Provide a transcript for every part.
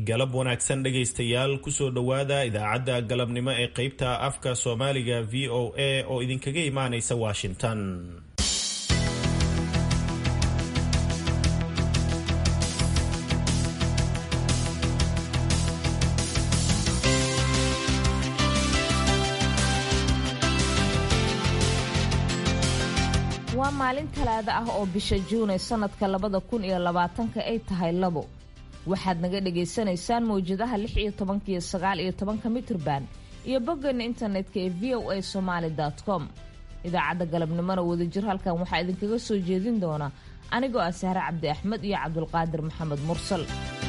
galab wanaagsan dhegaystayaal kusoo dhowaada idaacadda galabnimo ee qeybta afka soomaaliga v o a oo idinkaga imaanaysa washington waa maalin talaado ah oo bisha juunay sannadka labada kun iyo labaatanka ay tahay labo waxaad naga dhagaysanaysaan mawjadaha lix iyo tobanka iyo sagaal iyo tobanka mitrban iyo boggeena internetka ee v o a somaali com idaacadda galabnimona wadajir halkan waxaa idinkaga soo jeedin doona anigoo ah sahre cabdi axmed iyo cabdulqaadir maxamed mursal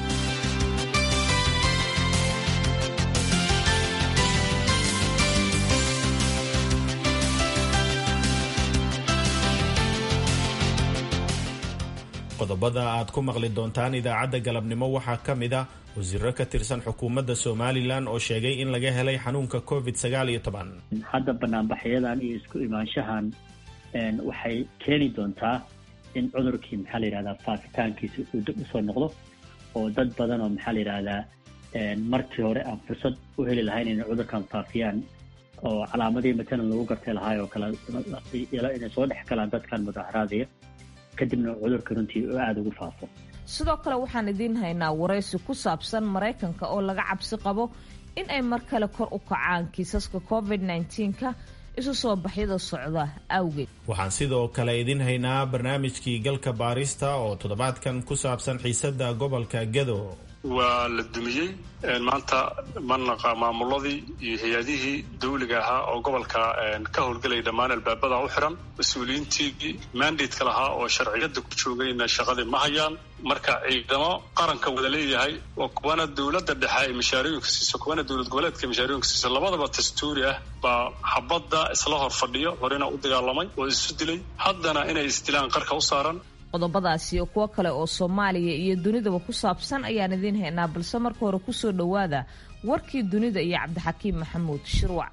qodobada aad ku maqli doontaan idaacadda galabnimo waxaa ka mid ah wasiiro ka tirsan xukuumadda somalilan oo sheegay in laga helay xanuunka covid sagaal iyo toban hadda banaanbaxyadan iyo isku imaanshahan waxay keeni doontaa in cudurkii maxaa la yidhahdaa faafitaankiisa uu dib usoo noqdo oo dad badan oo maxaa la yidhahdaa markii hore aan fursad u heli lahayn inay cudurkan faafiyaan oo calaamadii matalan lagu gartay lahaay oo kale inay soo dhex galaan dadkan mudaharaadaya kadibna cudurka runtii oo aada ugu faafo sidoo kale waxaan idiin haynaa waraysi ku saabsan maraykanka oo laga cabsi qabo in ay mar kale kor u kacaan kiisaska covid nka isu soo baxyada socda awgeed waxaan sidoo kale idin haynaa barnaamijkii galka baarista oo toddobaadkan ku saabsan xiisadda gobolka gado waa la dumiyey maanta manaqa maamuladii iyo hay-adihii dawliga ahaa oo gobolka ka howlgelaya dhammaan albaabada u xiran mas-uuliyiintii mandateka lahaa oo sharciyada ku joogayna shaqadii ma hayaan marka ciidamo qaranka wada leeyahay oo kuwana dowladda dhexe ay mashaarooyinka siiso kuwana dowlad goboleedka ay mashaarooyinka siiso labadaba dastuuri ah baa xabadda isla hor fadhiyo horena u dagaalamay oo isu dilay haddana inay isdilaan qarka u saaran qodobadaas iyo kuwo kale oo soomaaliya iyo dunidaba ku saabsan ayaan idiin haynaa balse marka hore kusoo dhowaada warkii dunida iyo cabdixakiim maxamuud shirwac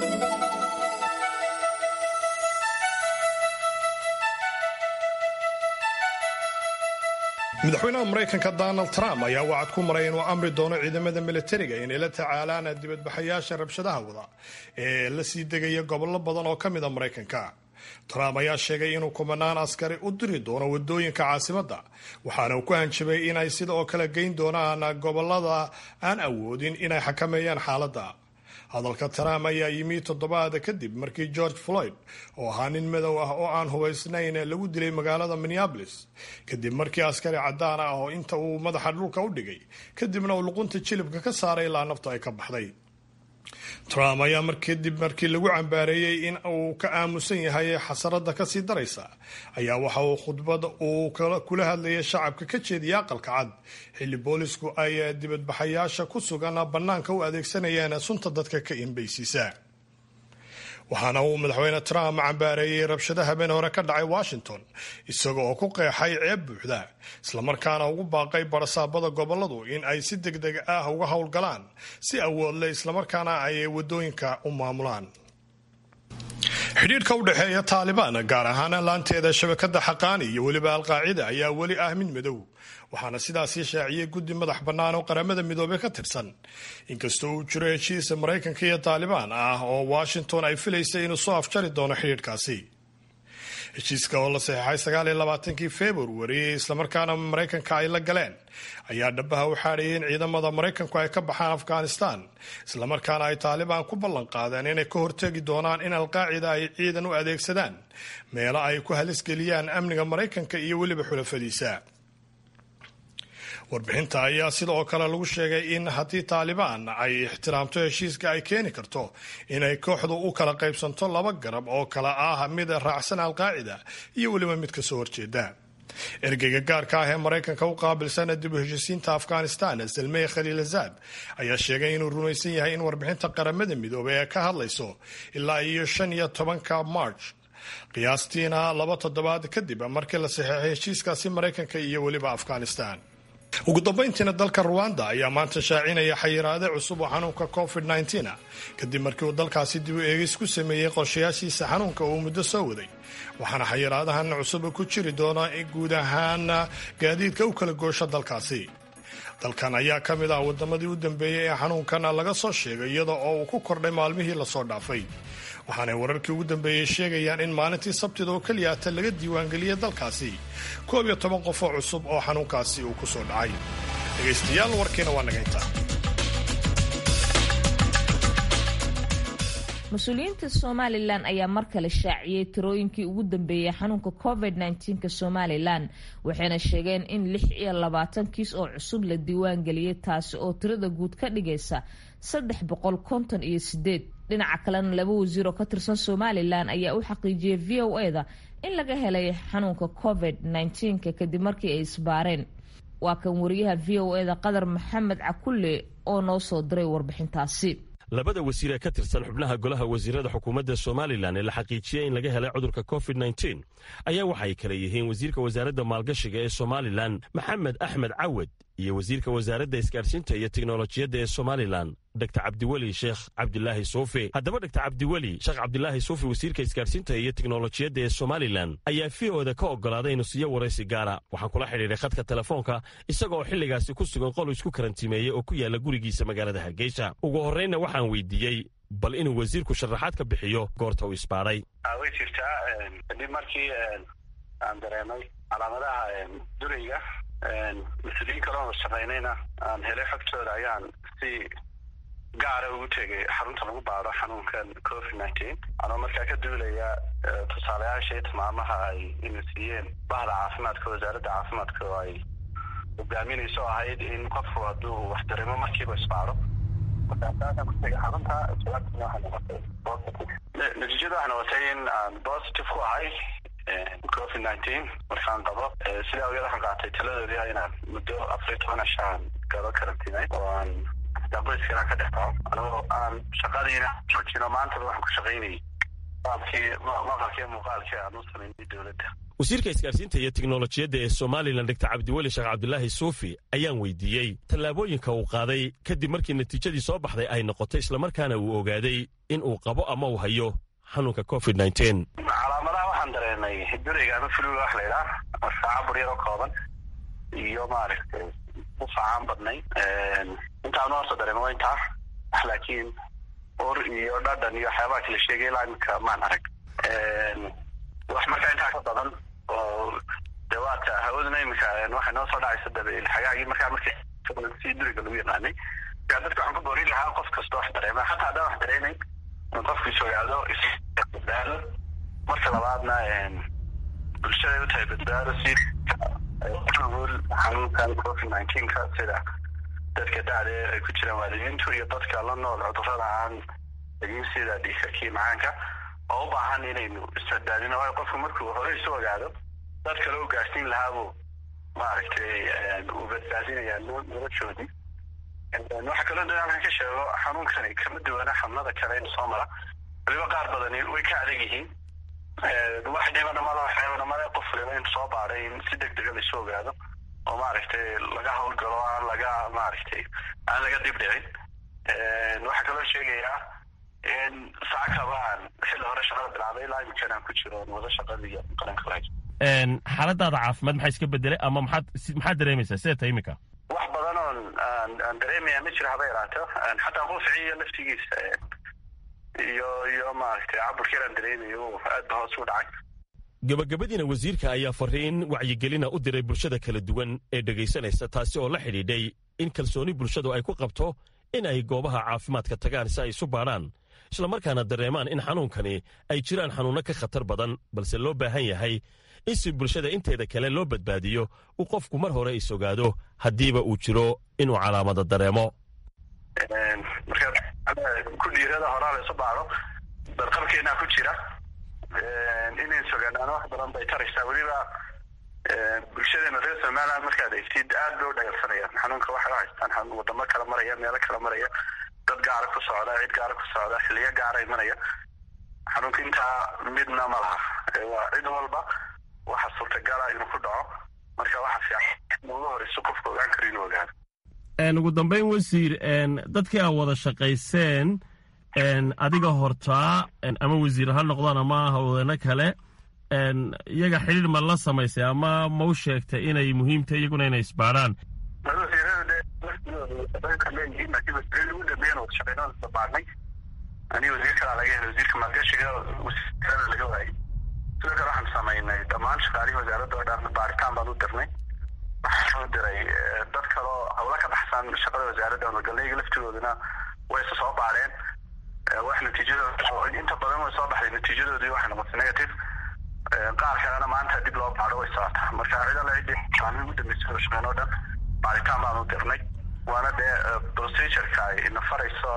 madaxweynaha maraykanka donald trump ayaa wacad ku maray inuu amri doono ciidamada militariga inay la tacaalaan dibadbaxayaasha rabshadaha wada ee la sii degaya gobollo badan oo ka mid a maraykanka trump ayaa sheegay inuu kumanaan askari u diri doono wadooyinka caasimadda waxaana uu ku hanjabay inay sida oo kale geyn doonaan gobolada aan awoodin inay xakameeyaan xaaladda hadalka trump ayaa yimi toddobaada kadib markii george floyd oo ahaa nin madow ah oo aan hubaysnayn lagu dilay magaalada minneabolis kadib markii askari caddaan ah oo inta uu madaxa dhulka u dhigay kadibna uu luqunta jilibka ka saaray ilaa naftu ay ka baxday trump ayaa markadib markii lagu cambaareeyey in uu ka aamusan yahay xasarada kasii daraysa ayaa waxa uu khudbada uu kula hadlayay shacabka ka jeediyay aqalka cad xilli boolisku ay dibadbaxayaasha ku sugan bannaanka u adeegsanayeen sunta dadka ka inbaysiisa waxaana uu madaxweyne trump cambaareeyey rabshada habeen hore ka dhacay washington isaga oo ku qeexay ceeb buuxda islamarkaana ugu baaqay barasaabada goboladu in ay si deg deg ah uga howlgalaan si awoodle islamarkaana ay wadooyinka u maamulaan xidhiidhka u dhexeeya taalibaan gaar ahaan laanteeda shabakada xaqaani iyo weliba alqaacida ayaa weli ah mid madow waxaana sidaasii shaaciyey guddi madax bannaan oo qaramada midoobey ka tirsan inkastoo uu jiro heshiisa maraykanka iyo taalibaan ah oo washington ay filaysay inuu soo afjari doono xidhiidhkaasi heshiiska oo la saxeexay sagaal iyo labaatankii februari islamarkaana maraykanka ay la galeen ayaa dhabaha u xaadhayay in ciidamada maraykanku ay ka baxaan afghanistan islamarkaana ay taalibaan ku ballan qaadeen inay ka hortegi doonaan in alqaacida ay ciidan u adeegsadaan meelo ay ku halisgeliyaan amniga maraykanka iyo weliba xulafadiisa warbixinta ayaa sida oo kale lagu sheegay in haddii taalibaan ay ixtiraamto heshiiska ay keeni karto inay kooxdu u kala qaybsanto laba garab oo kale ah mid raacsan alqaacida iyo weliba mid kasoo horjeeda ergeyga gaarka ah ee maraykanka u qaabilsan dib u heshisiinta afghanistan salmey khaliilazad ayaa sheegay inuu rumaysan yahay in warbixinta qaramada midoobey ee ka hadlayso ilaa iyo shan iyo tobanka march qiyaastiina laba toddobaad kadib markii la saxeexay heshiiskaasi maraykanka iyo weliba afghanistan ugu dambayntiina dalka ruwanda ayaa maanta shaacinaya xayiraade cusub oo xanuunka covid -19 kadib markii uu dalkaasi dib u eegis ku sameeyey qorshayaashiisa xanuunka uu muddo soo waday waxaana xayiraadahan cusub ku jiri doona guud ahaan gaadiidka u kala goosha dalkaasi dalkan ayaa ka mid ah waddamadii u dambeeyey ee xanuunkan laga soo sheegay iyada oo uu ku kordhay maalmihii lasoo dhaafay waxaanay wararkii ugu dambeeyey sheegayaan in maalintii sabtida oo keliyaata laga diiwaangeliyey dalkaasi koob iyo toban qof oo cusub oo xanuunkaasi uu ku soo dhacay dhegaystayaal warkiina waa naga intaa mas-uuliyiinta somalilan ayaa mar kale shaaciyey tirooyinkii ugu dambeeyey xanuunka covid nka somalilan waxayna sheegeen in lix iyo labaatan kiis oo cusub la diiwaan geliyey taasi oo tirada guud ka dhigaysa saddex boqol konton iyo sideed dhinaca kalena laba wasiir oo ka tirsan somalilan ayaa u xaqiijiyey v o e da in laga helay xanuunka covid nka kadib markii ay isbaareen waa kan wariyaha v o e da qadar maxamed cakulle oo noo soo diray warbixintaasi labada wasiir ee ka tirsan xubnaha golaha wasiirada xukuumadda somalilan ee la xaqiijiyey in laga helay cudurka covid nteen ayaa waxay kale yihiin wasiirka wasaaradda maalgashiga ee somalilan maxamed axmed cawad iyo wasiirka wasaaradda isgaadhsiinta iyo teknolojiyadda ee somalilan dor cabdiweli sheekh cabdilaahi suufi haddaba dor cabdiweli sheekh cabdilaahi suufi wasiirka isgaadhsiinta iyo teknolojiyadda ee somalilan ayaa v o da ka oggolaaday inuu siiyo waraysi gaara waxaan kula xidhiidhay khadka telefoonka isaga oo xilligaasi ku sugan qol isku karantimeeyey oo ku yaalla gurigiisa magaalada hargeysa ugu horraynna waxaan weydiiyey bal inuu wasiirku sharaxaad ka bixiyo goorta uu isbaadhay way jirtaa kadib markii aan dareemay calaamadaha durayga mas-uuliyiin kaloo shaqaynayna aan helay xogtooda ayaan si gaara ugu tegay xarunta lagu baado xanuunkan covid nineteen anoo markaa ka duulaya tusaalayaashii tilmaamaha ay ina siiyeen bahda caafimaadka wasaaradda caafimaadka oo ay hogaaminayso ahayd in qofku hadduu wax dareemo markiiba isbaado markaasaasan ku tegay xarunta jawaabtina waxay noqotay positive natiijada waxay noqotay in aan positive ku ahay covid nineteen markaan qabo sidaa awgeed waxaan qaatay taladoodii ah inaan muddo afar iyo toban ashaan galo karantiinay oo aan qoyskana ka dhex dhaco anigoo aan shaqadiina joojino maantaba waxaan ku shaqaynayay maqalkii maqalkii muuqaalkii aan u samaynay dowladda wasiirka isgaadhsiinta iyo teknolojiyadda ee somalilan dor cabdiweli sheekh cabdilaahi suufi ayaan weydiiyey tallaabooyinka uu qaaday kadib markii natiijadii soo baxday ay noqotay islamarkaana uu ogaaday in uu qabo ama uu hayo xanuunka covid nteen calaamadaha waxaan dareemay durayga ama fuluga wax laydhaah saaca buryar oo kooban iyo maaragtay ufacaan badnay intaan horta dareema waa intaa laakiin ur iyo dhadhan iyo waxyaabaha kala sheegay ilaa iminka maan arag wax markaa intaa ka badan oo de waata hawaduna iminka waxay noo soo dhacaysa dabeel xagaagii markaa marka si duriga lagu yaqaanay markaa dadka waxaan ku boorin lahaa qof kasta wax dareema xataa haddaan wax dareemayn in qofku is ogaado isbadbaado marka labaadna bulshaday u tahay badbaado si ul xanuunkan covid nineteenka sida dadka dacda ay ku jiraan waalidiintu iyo dadka la nool cudurada aan egin sida dhiikarkii macaanka oo u baahan inaynu isbadbaadino waayo qofku markuu hore isu ogaado dad kale u gaarsiin lahaabuu maaragtay uu badbaadinayaa noloshoodii waxaa kaloo da halkan ka sheego xanuunkani kama duwana xanuunada kale in soo mara waliba qaar badani way ka adag yihiin wax dhibanamada waxyaabanamada qof waliba in soo baaday in si deg dega laisu ogaado oo maaragtay laga hawlgalo aan laga maaragtay aan laga dib dhicin waxaa kaloo sheegayaa in saacakaba aan xilli hore shaqada bilaabay ilaa iminkan aan ku jiro wada shaqadii qaranka lahayd xaaladaada caafimaad maxaa iska bedelay ama maxaad maxaad dareemaysaa sidee tahay iminka wax badan oon aan aan dareemaya ma jiro haba yaraato xataa quuficiyo laftigiisa iyo iyo maaragtay caburkii aan dareemayo aad ba hoos u dhacay gabagabadiina wasiirka ayaa fariin wacyigelina u diray bulshada kala duwan ee dhegaysanaysa taasi oo la xidhiidhay in kalsooni bulshadu ay ku qabto in ay goobaha caafimaadka tagaan si ay isu baadhaan islamarkaana dareemaan in xanuunkani ay jiraan xanuunno ka khatar badan balse loo baahan yahay in si bulshada inteeda kale loo badbaadiyo uu qofku mar hore is ogaado haddiiba uu jiro inuu calaamado dareemo marka ku dhiirada horaa la isu baado barqabkeenaa ku jira inay sogaanaano wax badan bay taraysaa weliba bulshadeena reer somaliland markaad eegtid aad bay u dhagaalsanayaan xanuunka waxay u haystaan wadamo kala maraya meelo kala maraya dad gaara ku socda cid gaara ku socda xiliyo gaara imanaya xanuunka intaa midna ma laha waa cid walba waxa suurtagala inuu ku dhaco marka waxa fiican ugu horeyso qofka ogaan karo inuu ogaado ugu dambeyn wasiir dadkii aa wada shaqayseen adiga hortaa ama wasiir ha noqdaan ama hawdeeno kale iyaga xidhiir ma la samaysay ama ma u sheegtay inay muhiimtahay iyaguna inay isbaadhaan wasiirada de shaqooyinka leeyihiin laakiin wasiirada ugu dambeeyana wada shaqeynada isla baarnay aniga wasiir kalaa laga helay wasiirka maalgashiga wasiirada laga waayay sidoo kale waxaan samaynay dhammaan shaqaalihii wasaaradda oo dhan baaritaan baan u dirnay waxaan u diray dad kaloo hawla ka baxsan shaqada wasaaradda magalnayga laftigooduna way isa soo baareen wax natiijadooda inta badan way soo baxday natiijadoodii waxay noqotay negative qaar kalena maanta dib loo baaro way socotaa marka cid alle ciddii shaqaalihii ugu dambeysay oo shaqeyn oo dhan baaritaan baan u dirnay waana dee procedureka ay nafarayso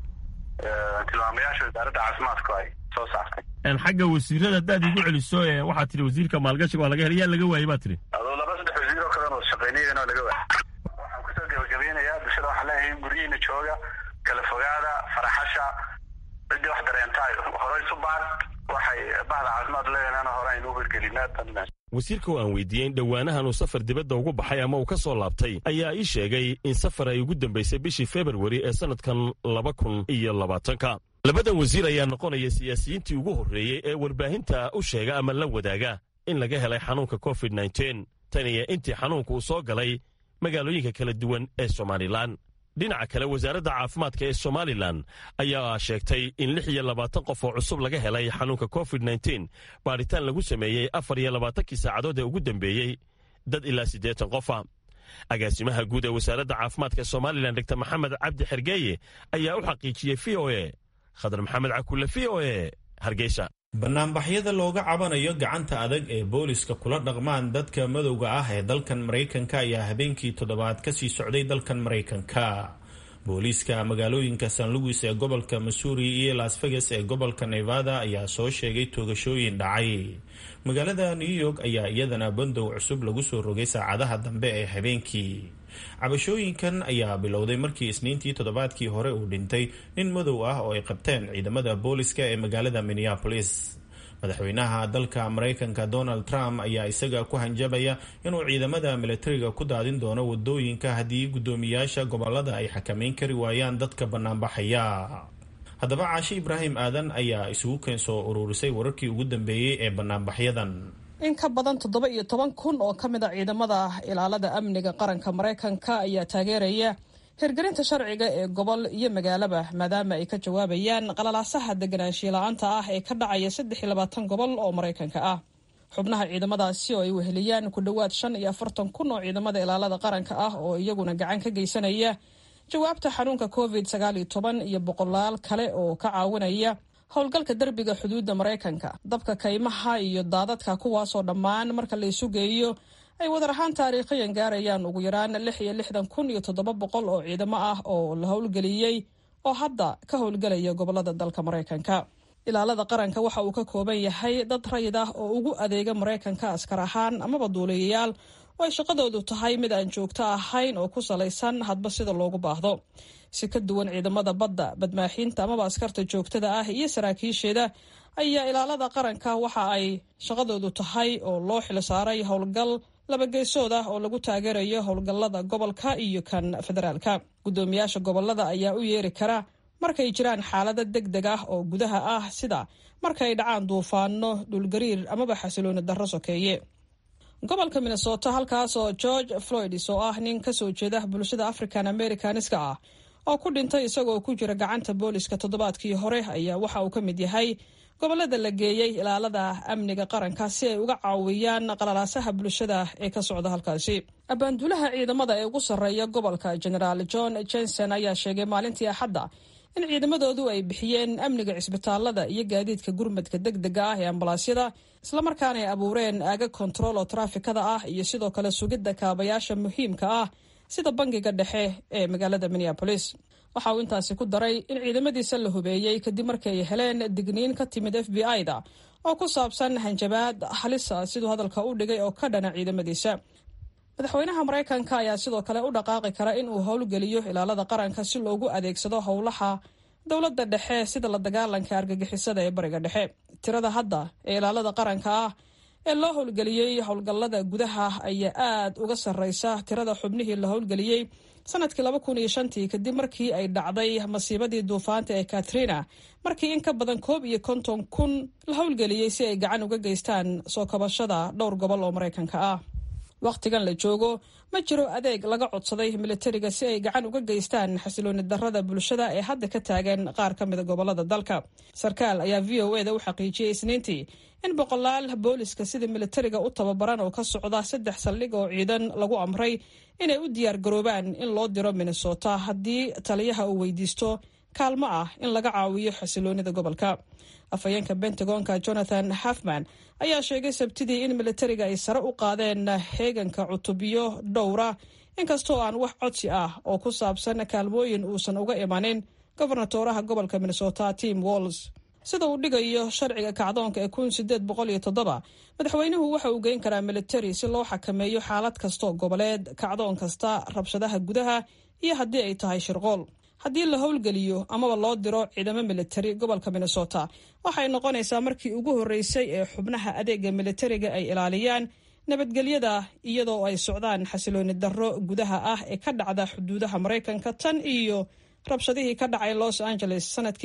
tilmaamayaasha wasaaradda caafimaadku ay soo saartay xagga wasiirada haddaad igu celiso waxaad tihi wasiirka maalgashiga waa laga helay yaa laga waayey baa tihi adoo laba saddex wasiir oo kalen wada shaqeynayana laga waayay waxaan kusoo gebagabeynayaa bulshada waxaan leeyahay guryihiina jooga kala fogaada faraxasha ciddii wax dareentaay horey isu baar waxay bahda caafimaad leeyahan hore aynu u hirgelinaa wasiirka oo aan weydiiyey in dhowaanahan uu safar dibadda ugu baxay ama uu ka soo laabtay ayaa ii sheegay in safar ay ugu dambaysay bishii februari ee sannadkan laba kun iyo labaatanka labadan wasiir ayaa noqonaya siyaasiyiintii ugu horreeyey ee warbaahinta u sheega ama la wadaaga in laga helay xanuunka covid nteen tan iyo intii xanuunka uu soo galay magaalooyinka kala duwan ee somalilan dhinaca kale wasaaradda caafimaadka ee somalilan ayaa sheegtay in lix iyo labaatan qof oo cusub laga helay xanuunka covid nteen baadhitaan lagu sameeyey afar iyo labaatankii saacadood ee ugu dambeeyey dad ilaa siddeetan qofa agaasimaha guud ee wasaaradda caafimaadka somalilan dogtor maxamed cabdi xergeeye ayaa u xaqiijiyey v o e khadar maxamed cakulle v o e hargeysa banaanbaxyada looga cabanayo gacanta adag ee booliska kula dhaqmaan dadka madowga ah ee dalkan maraykanka ayaa habeenkii toddobaad kasii socday dalkan maraykanka booliiska magaalooyinka san louis ee gobolka missouri iyo las vegas ee gobolka nevada ayaa soo sheegay toogashooyin dhacay magaalada new york ayaa iyadana bandow cusub lagu soo rogay saacadaha dambe ee habeenkii cabashooyinkan ayaa bilowday markii isniintii toddobaadkii hore uu dhintay nin madow ah oo ay qabteen ciidamada booliska ee magaalada minneapolis madaxweynaha dalka maraykanka donald trump ayaa isaga ku hanjabaya inuu ciidamada milatariga ku daadin doono wadooyinka haddii guddoomiyaasha gobolada ay xakameyn kari waayaan dadka banaanbaxaya haddaba caashe ibraahim aadan ayaa isugu keen soo ururisay wararkii ugu dambeeyey ee banaanbaxyadan in ka badan toddoba iyo toban kun oo ka mid a ciidamada ilaalada amniga qaranka maraykanka ayaa taageeraya hirgelinta sharciga ee gobol iyo magaalaba maadaama ay ka jawaabayaan qalalaasaha deganaanshiya la-aanta ah ee ka dhacaya saddex iyo labaatan gobol oo maraykanka ah xubnaha ciidamadaasi oo ay weheliyaan ku dhowaad shan iyo afartan kun oo ciidamada ilaalada qaranka ah oo iyaguna gacan ka geysanaya jawaabta xanuunka covid sagaal iyo toban iyo boqolaal kale oo ka caawinaya howlgalka derbiga xuduudda maraykanka dabka kaymaha iyo daadadka kuwaasoo dhammaan marka la isu geeyo ay wadar ahaan taariikhiyan gaarayaan ugu yaraan lix iyo lixdan kun iyo toddoba boqol oo ciidamo ah oo la howlgeliyey oo hadda ka howlgelaya gobolada dalka maraykanka ilaalada qaranka waxa uu ka kooban yahay dad rayid ah oo ugu adeega maraykanka askar ahaan amaba duuliyayaal oo ay shaqadoodu tahay mid aan joogto ahayn oo ku salaysan hadba sida loogu baahdo si ka duwan ciidamada badda badmaaxiinta amaba askarta joogtada ah iyo saraakiisheeda ayaa ilaalada qaranka waxa ay shaqadoodu tahay oo loo xilsaaray howlgal labageesood ah oo lagu taageerayo howlgallada gobolka iyo kan federaalka guddoomiyaasha gobolada ayaa u yeeri kara markay jiraan xaalado deg deg ah oo gudaha ah sida markaay dhacaan duufaano dhulgariir amaba xasilooni darro sokeeye gobolka minnesota halkaas oo george floyds oo ah nin kasoo jeeda bulshada african americaniska ah oo ku dhintay isagoo ku jira gacanta booliska toddobaadkii hore ayaa waxa uu ka mid yahay gobolada la geeyey ilaalada amniga qaranka si ay uga caawiyaan qalalaasaha bulshada ee ka socda halkaasi abaanduulaha ciidamada ee ugu sarreeya gobolka generaal john jenson ayaa sheegay maalintii axadda in ciidamadoodu ay bixiyeen amniga cisbitaalada iyo gaadiidka gurmadka deg dega ah ee ambalaasyada islamarkaana ay abuureen aaga kontarool oo taraafikada ah iyo sidoo kale sugidda kaabayaasha muhiimka ah sida bangiga dhexe ee magaalada minneabolis waxa uu intaasi ku daray in ciidamadiisa la hubeeyey kadib markii ay heleen digniin ka timid f b i-da oo ku saabsan hanjabaad halisa siduu hadalka u dhigay oo ka dhana ciidamadiisa madaxweynaha maraykanka ayaa sidoo kale u dhaqaaqi kara in uu howlgeliyo ilaalada qaranka si loogu adeegsado howlaha dowladda dhexe sida la dagaalanka argagixisada ee bariga dhexe tirada hadda ee ilaalada qaranka ah ee loo howlgeliyey howlgallada gudaha ayaa aad uga sarreysa tirada xubnihii la howlgeliyey sanadkii laba kun iyo shantii kadib markii ay dhacday masiibadii duufaanta ee katrina markii in ka badan koob iyo konton kun la howlgeliyey si ay gacan uga geystaan soo kabashada dhowr gobol oo maraykanka ah wakhtigan la joogo ma jiro adeeg laga codsaday militariga si ay gacan uga geystaan xasilooni darrada bulshada ee hadda ka taagan qaar ka mida gobolada dalka sarkaal ayaa v o e da u xaqiijiyey isniintii in boqolaal booliska sida militariga u tababaran oo ka socda saddex saldhig oo ciidan lagu amray inay u diyaar garoobaan in loo diro minnesota haddii taliyaha uu weydiisto kaalmo ah in laga caawiyo xasiloonida gobolka afhayeenka bentagonka jonathan hafman ayaa sheegay sabtidii in militariga ay sare u qaadeen heeganka cutubyo dhowra inkastoo aan wax codsi ah oo ku saabsan kaalmooyin uusan uga imanin gobernatoraha gobolka minnesota tim walls sida uu dhigayo sharciga kacdoonka ee kun sideed boqol iyo toddoba madaxweynuhu waxa uu geyn karaa militari si loo xakameeyo xaalad kastoo goboleed kacdoon kasta rabshadaha gudaha iyo haddii ay tahay shirqool haddii la howlgeliyo amaba loo diro ciidamo militari gobolka minnesota waxay noqonaysaa markii ugu horreysay ee xubnaha adeega militariga ay ilaaliyaan nabadgelyada iyadoo ay socdaan xasilooni darro gudaha ah ee ka dhacda xuduudaha maraykanka tan iyo rabshadihii ka dhacay los angeles sanadkii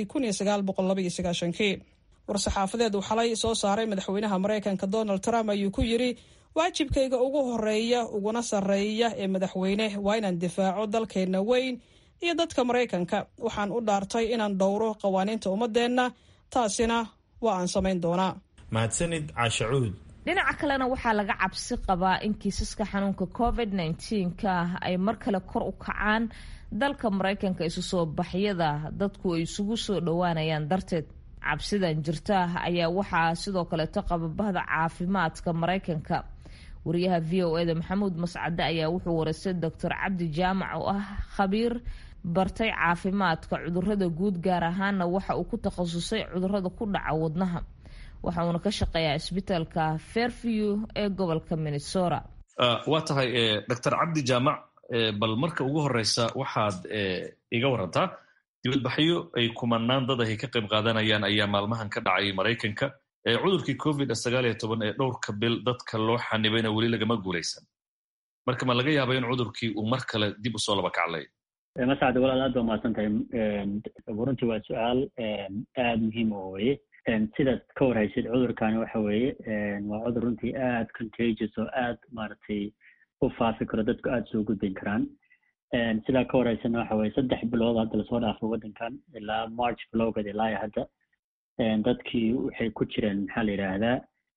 kii war-saxaafadeed uu xalay soo saaray madaxweynaha maraykanka donald trump ayuu ku yidri waajibkayga ugu horeeya uguna sarreeya ee madaxweyne waa inaan difaaco dalkeenna weyn iyo dadka maraykanka waxaan u dhaartay inaan dhowro qawaaniinta ummadeenna taasina waa aan samayn doonaa mahadsanid caashacuud dhinaca kalena waxaa laga cabsi qabaa in kiisaska xanuunka covid ka ay mar kale kor u kacaan dalka maraykanka isu soo baxyada dadku ay isugu soo dhowaanayaan darteed cabsidan jirta ayaa waxaa sidoo kaleeto qaba bahda caafimaadka maraykanka wariyaha v o eda maxamuud mascade ayaa wuxuu wareystay doctor cabdi jaamac oo ah khabiir bartay caafimaadka cudurada guud gaar ahaana waxa uu ku takhasusay cudurada ku dhaca wadnaha waxa uuna ka shaqeeyaa isbitaalka fairview ee gobolka minnesota waa tahay doctor cabdi jaamac bal marka ugu horeysa waxaad iga warantaa dibadbaxyo ay kumanaan dad ahy ka qayb qaadanayaan ayaa maalmahan ka dhacay maraykanka cudurkii covid sagaal iyo toban ee dhowrka bil dadka loo xanibayna weli lagama guulaysan marka ma laga yaaba in cudurkii uu mar kale dib usoo laba kaclay masacde walaal aad ba mahadsan tahay runtii waa su-aal aada muhiim oo weye sidaad ka warhaysid cudurkani waxa weeye waa cudur runtii aad contagious oo aad maaragtay u faafi karo dadku aada soo gudbin karaan sidaa ka warhaysana waxa weye saddex bilood hadda lasoo dhaafo waddankan ilaa march bilowgeed ilaa hadda dadkii waxay ku jireen maxaa la yidhaahdaa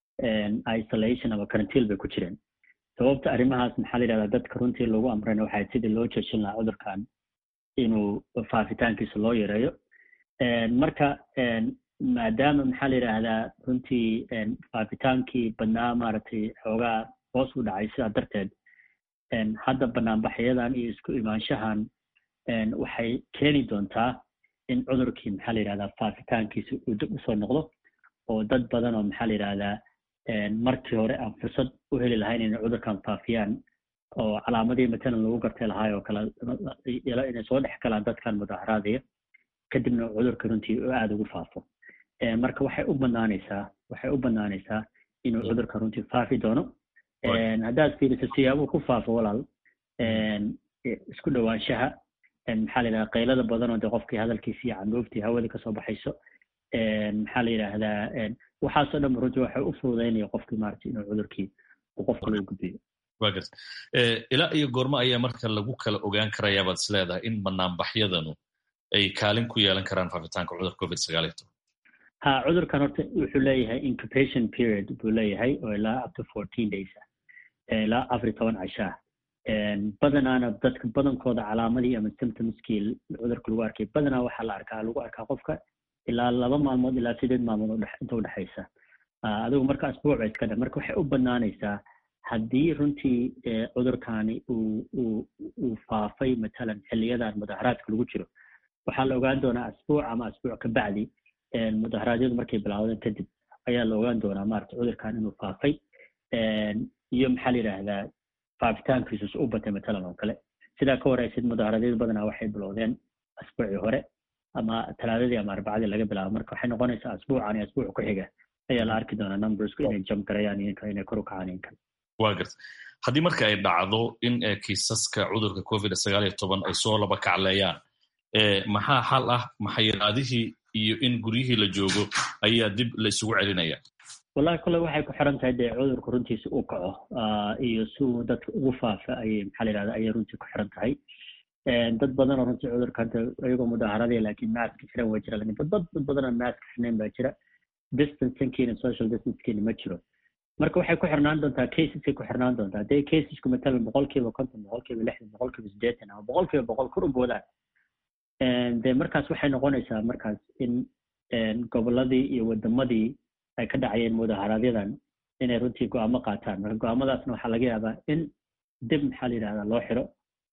isolation ama karantiil bay ku jireen sababta arrimahaas maxaa la yidhahdaa dadka runtii lagu amrayna waxay sidii loo joojin lahaa cudurkan inuu faafitaankiisa loo yareeyo marka maadaama maxaa la yidhaahdaa runtii faafitaankii badnaa maaragtay xoogaa hoos u dhacay sidaa darteed hadda banaanbaxyadan iyo isku imaanshahan waxay keeni doontaa in cudurkii maxaa la yidhahdaa faafitaankiisa uu dib usoo noqdo oo dad badan oo maxaa la yidhahdaa markii hore aan fursad u heli lahayn inay cudurkan faafiyaan oo calaamadii matalan lagu gartay lahaay oo kale inay soo dhex galaan dadkan mudaharaadaya kadibna cudurka runtii oo aada ugu faafo marka waxay u banaanaysaa waxay u banaanaysaa inuu cudurka runtii faafi doono haddaad fiiriso siyaabuu ku faafo walaal isku dhowaanshaha maxaa la yidhahdaa qaylada badan oo de qofkii hadalkiisi iyo candhuuftii hawadii kasoo baxayso maxaa la yidhaahdaa waxaasoo dhan runtii waxay u fududaynaya qofkii maaragtay inuu cudurkii uu qof kale u gudbiyo wa garta ilaa iyo goormo ayaa marka lagu kala ogaan karayaa baad is leedahay in banaanbaxyadanu ay kaalin ku yeelan karaan faafitaanka cudurka covid sagaal iyo toban ha cudurkan horta wuxuu leeyahay incubation period buu leeyahay oo ilaa up to fourteen days ah ilaa afar iyo toban cashaa badanaana dadka badankooda calaamadii ama symptomskii cudurka lagu arkay badanaa waxaa la arkaa lagu arkaa qofka ilaa laba maalmood ilaa sideed maalmood inta udhexaysa adigu marka asbuuc ba iska dha marka waxay u banaanaysaa haddii runtii cudurkani uu uu uu faafay matalan xiliyadan mudaharaadka lagu jiro waxaa la ogaan doonaa asbuuc ama asbuuc ka bacdi mudaharaadyadu markay bilaawdeen kadib ayaa la ogaan doonaa maarata cudurkan inuu faafay iyo maxaa la yidhaahdaa faafitaankiisus u batay matalan oo kale sidaa ka waraysid mudaharaadyadu badanaa waxay bilowdeen asbuucii hore ama talaadadii ama arbacadii laga bilaabo marka waxay noqonaysaa asbuucan iyo asbuuc ku xiga ayaa la arki doonaa numbersku inay jump garayaan iyo inay kor u kacaan iyo kale wa garta haddii marka ay dhacdo in kiisaska cudurka covid sagaal iyo toban ay soo laba kacleeyaan maxaa xal ah maxayiraadihii iyo in guryihii la joogo ayaa dib la isugu celinaya wallahi kole waxay ku xiran tahay dee cudurka runtiisa uu kaco iyo si uu dadka ugu faafa ayay maxaa la yidhahda ayay runtii ku xiran tahay dad badan oo runtii cudurka hadda iyagoo mudaaharadaya laakiin maaska xiran waa jira lakin dad dad badan oo maaska xirnayn baa jira distancekiina social distancekiina ma jiro marka waxay ku xirnaan doontaa caseskay ku xirnaan doontaa hadday casesku matalan boqolkiiba konton boqolkiiba lixdan boqolkiiba siddeetan ama boqolkiiba boqol kor u boodaan dee markaas waxay noqonaysaa markaas in gobolladii iyo wadamadii ay ka dhacayeen mudaharaaadyadan inay runtii go-aamo qaataan marka go-aamadaasna waxaa laga yaabaa in dib maxaa la yidhahdaa loo xiro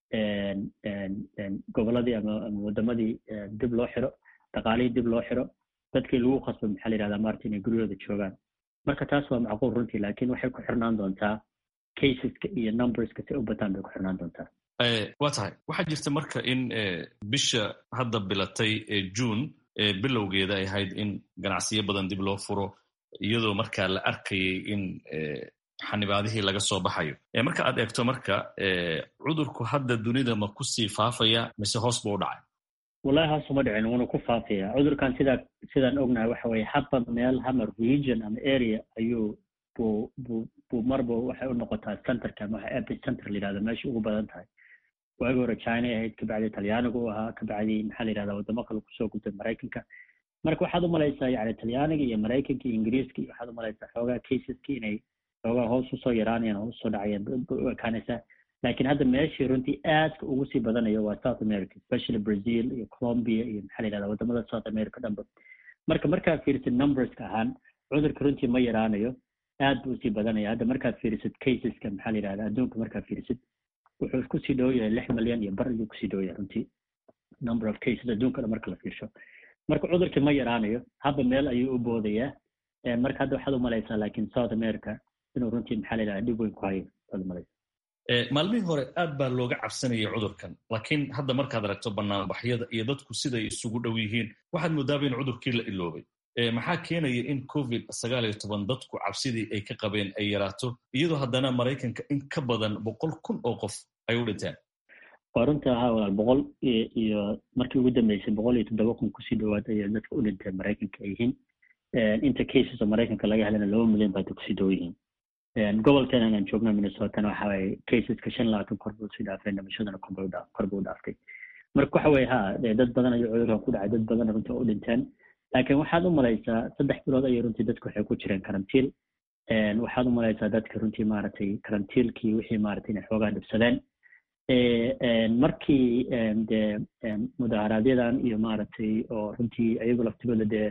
gobolladii ama ama wadamadii dib loo xiro dhaqaalihii dib loo xiro dadkii lagu khasbo maxaa la yidhahdaa maarta inay guryahooda joogaan marka taas waa macquul runtii laakiin waxay ku xirnaan doontaa caseska iyo numberska si u bataan bay ku xirnaan doontaa waa tahay waxaa jirta marka in bisha hadda bilatay june bilowgeeda ay ahayd in ganacsiyo badan dib loo furo iyadoo markaa la arkayay in xanibaadihii laga soo baxayo marka aad eegto marka cudurku hadda dunida ma kusii faafaya mise hoos buu u dhacay wallahi hoos uma dhicin wuuna ku faafaya cudurkan sidaa sidaan ognahay waxa weye haba meel hamar region ama area ayuu buu buu buu marba waxay u noqotaa centerka ama waxa epicenter la yidhahda meesha ugu badan tahay waagi hore china ahayd kabacdi talyaaniga u ahaa kabacdi maxaa la yidhahda wadamo kale kusoo gudbay maraykanka marka waxaad umalaysaa yani talyaaniga iyo maraykanka iyo ingiriiska iyo waxaad umalaysaa xoogaa caseski inay xoogaa hoos usoo yaraanayaan hoos usoo dhacayaan u ekaanaysaa laakiin hadda meeshii runtii aadka ugu sii badanayo waa south america especially brazil iyo colombia iyo maxaa la yidhahda wadamada south america dhanba marka markaad fiirisid numberska ahaan cudurka runtii ma yaraanayo aad buu usii badanaya hadda markaad fiirisid caseska maxaa la yidhahda adduunka markaad fiirisid wuxuu kusii dhow yahay lix milyan iyo bar ayuu kusii dhow yahay runtii number of cases adduunka dhan marka la fiirsho marka cudurkii ma yaraanayo haba meel ayuu u boodayaa marka hadda waxaad umalaysaa laakiin south america inuu runtii maxaa la yidhahda dhib weyn ku hayo waad umalaysaa maalmihii hore aad baa looga cabsanayay cudurkan laakiin hadda markaad aragto banaanbaxyada iyo dadku siday isugu dhow yihiin waxaad moodaaba in cudurkii la iloobay maxaa keenaya in covid sagaal iyo toban dadku cabsidii ay ka qabeen ay yaraato iyadoo haddana maraykanka in ka badan boqol kun oo qof ay u dhinteen waa runta ahaa walaal boqol iyo markii ugu dambeysay boqol iyo toddoba kun kusii dhawaad ayay dadka u dhinteen maraykanka ay yihiin inta cases oo maraykanka laga helana laba milyan baa kusii dhow yihiin gobolkan aan joogno minnesotana waxa waye caseska shan labaatan kor buu sii dhaafay dhimashadana kor buu dhaaftay marka waxa weye ha dad badan ayuu cudurkan ku dhacay dad badan runtii oo u dhinteen laakiin waxaad u malaysaa saddex bilood ayay runtii dadku waxay ku jireen karantiil waxaad u malaysaa dadka runtii maaragtay karantiilkii wixii maaragtay inay xoogaa dhibsadeen markii dee mudaharaaadyadan iyo maaragtay oo runtii ayagu laftigooda dee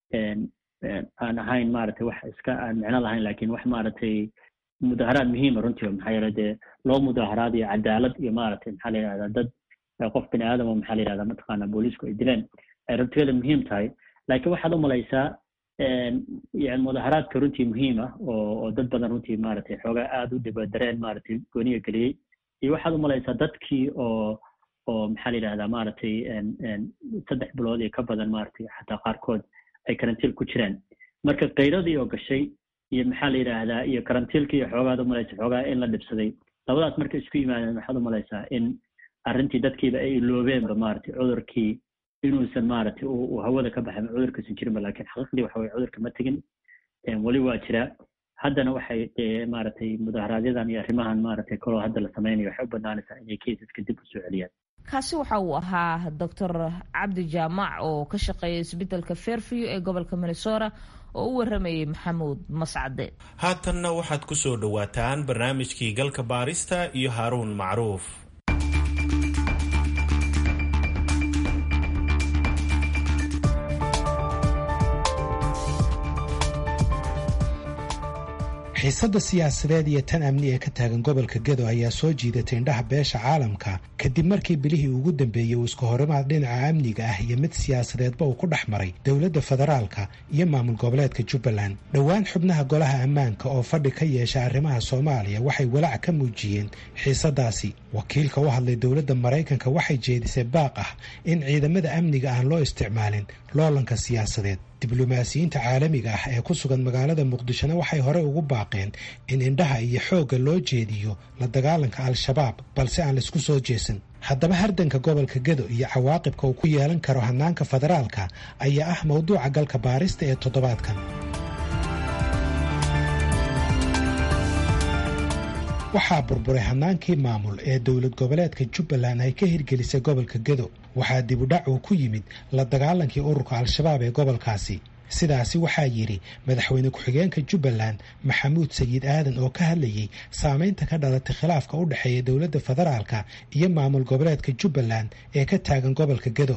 aan ahayn maaragtay wax iska aan micno lahayn lakin wax maaragtay mudaharaad muhiima runtii maxaa yeele dee loo mudaharaadayo cadaalad iyo maaragtay maxaa la yidhahdaa dad qof bini aadam oo maxaa la yidhahdaa mataqaana booliisku ay dileen ay runtigeeda muhiim tahay laakiin waxaad u malaysaa yani mudaharaadka runtii muhiim ah oo oo dad badan runtii maaragtay xoogaa aada u dhibadareen maaragtay gooniga geliyey iyo waxaad u malaysaa dadkii oo oo maxaa la yidhahdaa maaragtay saddex bilood iyo ka badan maaragtay xataa qaarkood ay karantiil ku jiraan marka kayradii oo gashay iyo maxaa la yidhaahdaa iyo karantiilkii iyo xoogaad umalaysa xoogaa in la dhibsaday labadaas marka isku yimaadeen waxaad umalaysaa in arrintii dadkiiba ay iloobeenba maaragtay cudurkii inuusan maaragtay uu hawada ka baxay cudurkiisan jirinba lakin xaqiiqdii waxa weye cudurka ma tegin weli waa jiraa haddana waxay maaragtay mudaharaaadyadan iyo arrimahan maaragtay kaloo hadda la samaynayo waxay u banaanaysaa inay caseska dib usoo celiyaan kaasi waxa uu ahaa doctor cabdi jaamac oo ka shaqeeya isbeddelka fairview ee gobolka minnesota oo u waramayay maxamuud mascade haatanna waxaad ku soo dhowaataan barnaamijkii galka baarista iyo haaruun macruuf xiisadda siyaasadeed iyo tan amni ee ka taagan gobolka gedo ayaa soo jiidatay indhaha beesha caalamka kadib markii bilihii ugu dambeeyey uu isku horimaad dhinaca amniga ah iyo mid siyaasadeedba uu ku dhex maray dowladda federaalka iyo maamul goboleedka jubbaland dhowaan xubnaha golaha ammaanka oo fadhi ka yeesha arrimaha soomaaliya waxay walaac ka muujiyeen xiisadaasi wakiilka u hadlay dowladda maraykanka waxay jeedisay baaq ah in ciidamada amniga aan loo isticmaalin loolanka siyaasadeed diblomaasiyiinta caalamiga ah ee ku sugan magaalada muqdishona waxay horey ugu baaqeen in indhaha iyo xoogga loo jeediyo la dagaalanka al-shabaab balse aan laisku soo jeesan haddaba hardanka gobolka gedo iyo cawaaqibka uu ku yeelan karo hannaanka federaalka ayaa ah mowduuca galka baarista ee toddobaadkan waxaa burburay hannaankii maamul ee dowlad goboleedka jubbaland ay ka hirgelisay gobolka gedo waxaa dibudhac uu ku yimid la dagaalankii ururka al-shabaab ee gobolkaasi sidaasi waxaa yidhi madaxweyne ku-xigeenka jubbaland maxamuud sayid aadan oo ka hadlayey saameynta ka dhalatay khilaafka u dhexeeya dowladda federaalka iyo maamul goboleedka jubbaland ee ka taagan gobolka gedo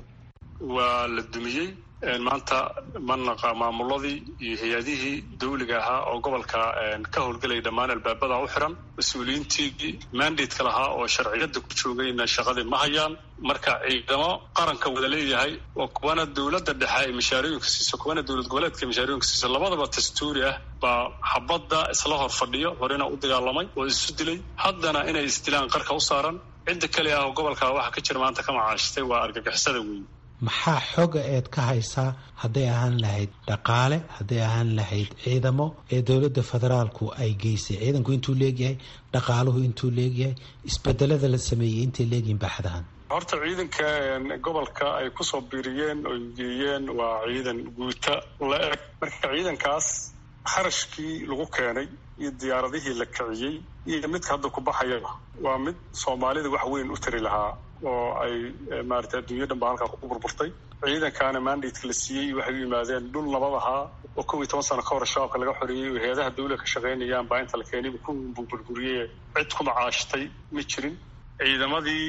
waa la dumiyey maanta manaqa maamuladii iyo hay-adihii dawliga ahaa oo gobolka ka howlgelaya dhammaan albaabada u xiran mas-uuliyiintii mandatka lahaa oo sharciyada ku joogayna shaqadii ma hayaan marka ciidamo qaranka wada leeyahay oo kuwana dowladda dhexe ay mashaarooyinka siiso kuwana dowlad goboleedka mashaarooyinka siiso labadaba dastuuri ah baa xabadda isla hor fadhiyo horena u dagaalamay oo isu dilay haddana inay isdilaan qarka u saaran cidda kale ah oo gobolka waxa ka jira maanta ka macaashtay waa argagixisada weyn maxaa xoga eed ka haysaa hadday ahaan lahayd dhaqaale hadday ahaan lahayd ciidamo ee dowladda federaalku ay geysay ciidanku intuu leegyahay dhaqaaluhu intuu leegyahay isbedelada la sameeyey intay leegyihin baaxadahan horta ciidanka gobolka ay kusoo biiriyeen oo geeyeen waa ciidan guuta la eg marka ciidankaas kharashkii lagu keenay iyo diyaaradihii la kiciyey iyo midka hadda ku baxayaba waa mid soomaalida wax weyn u tari lahaa oo ay maarata adduunya dhan ba halkaa ku burburtay ciidankaana mandatka la siiyey waxay u yimaadeen dhul nabad ahaa oo kow iyo toban sano ka hor shabaabka laga xoreeyey oo hay-adaha dawla ka shaqaynayaan baa inta la keenayba ku burburiyey cid ku macaashtay ma jirin ciidamadii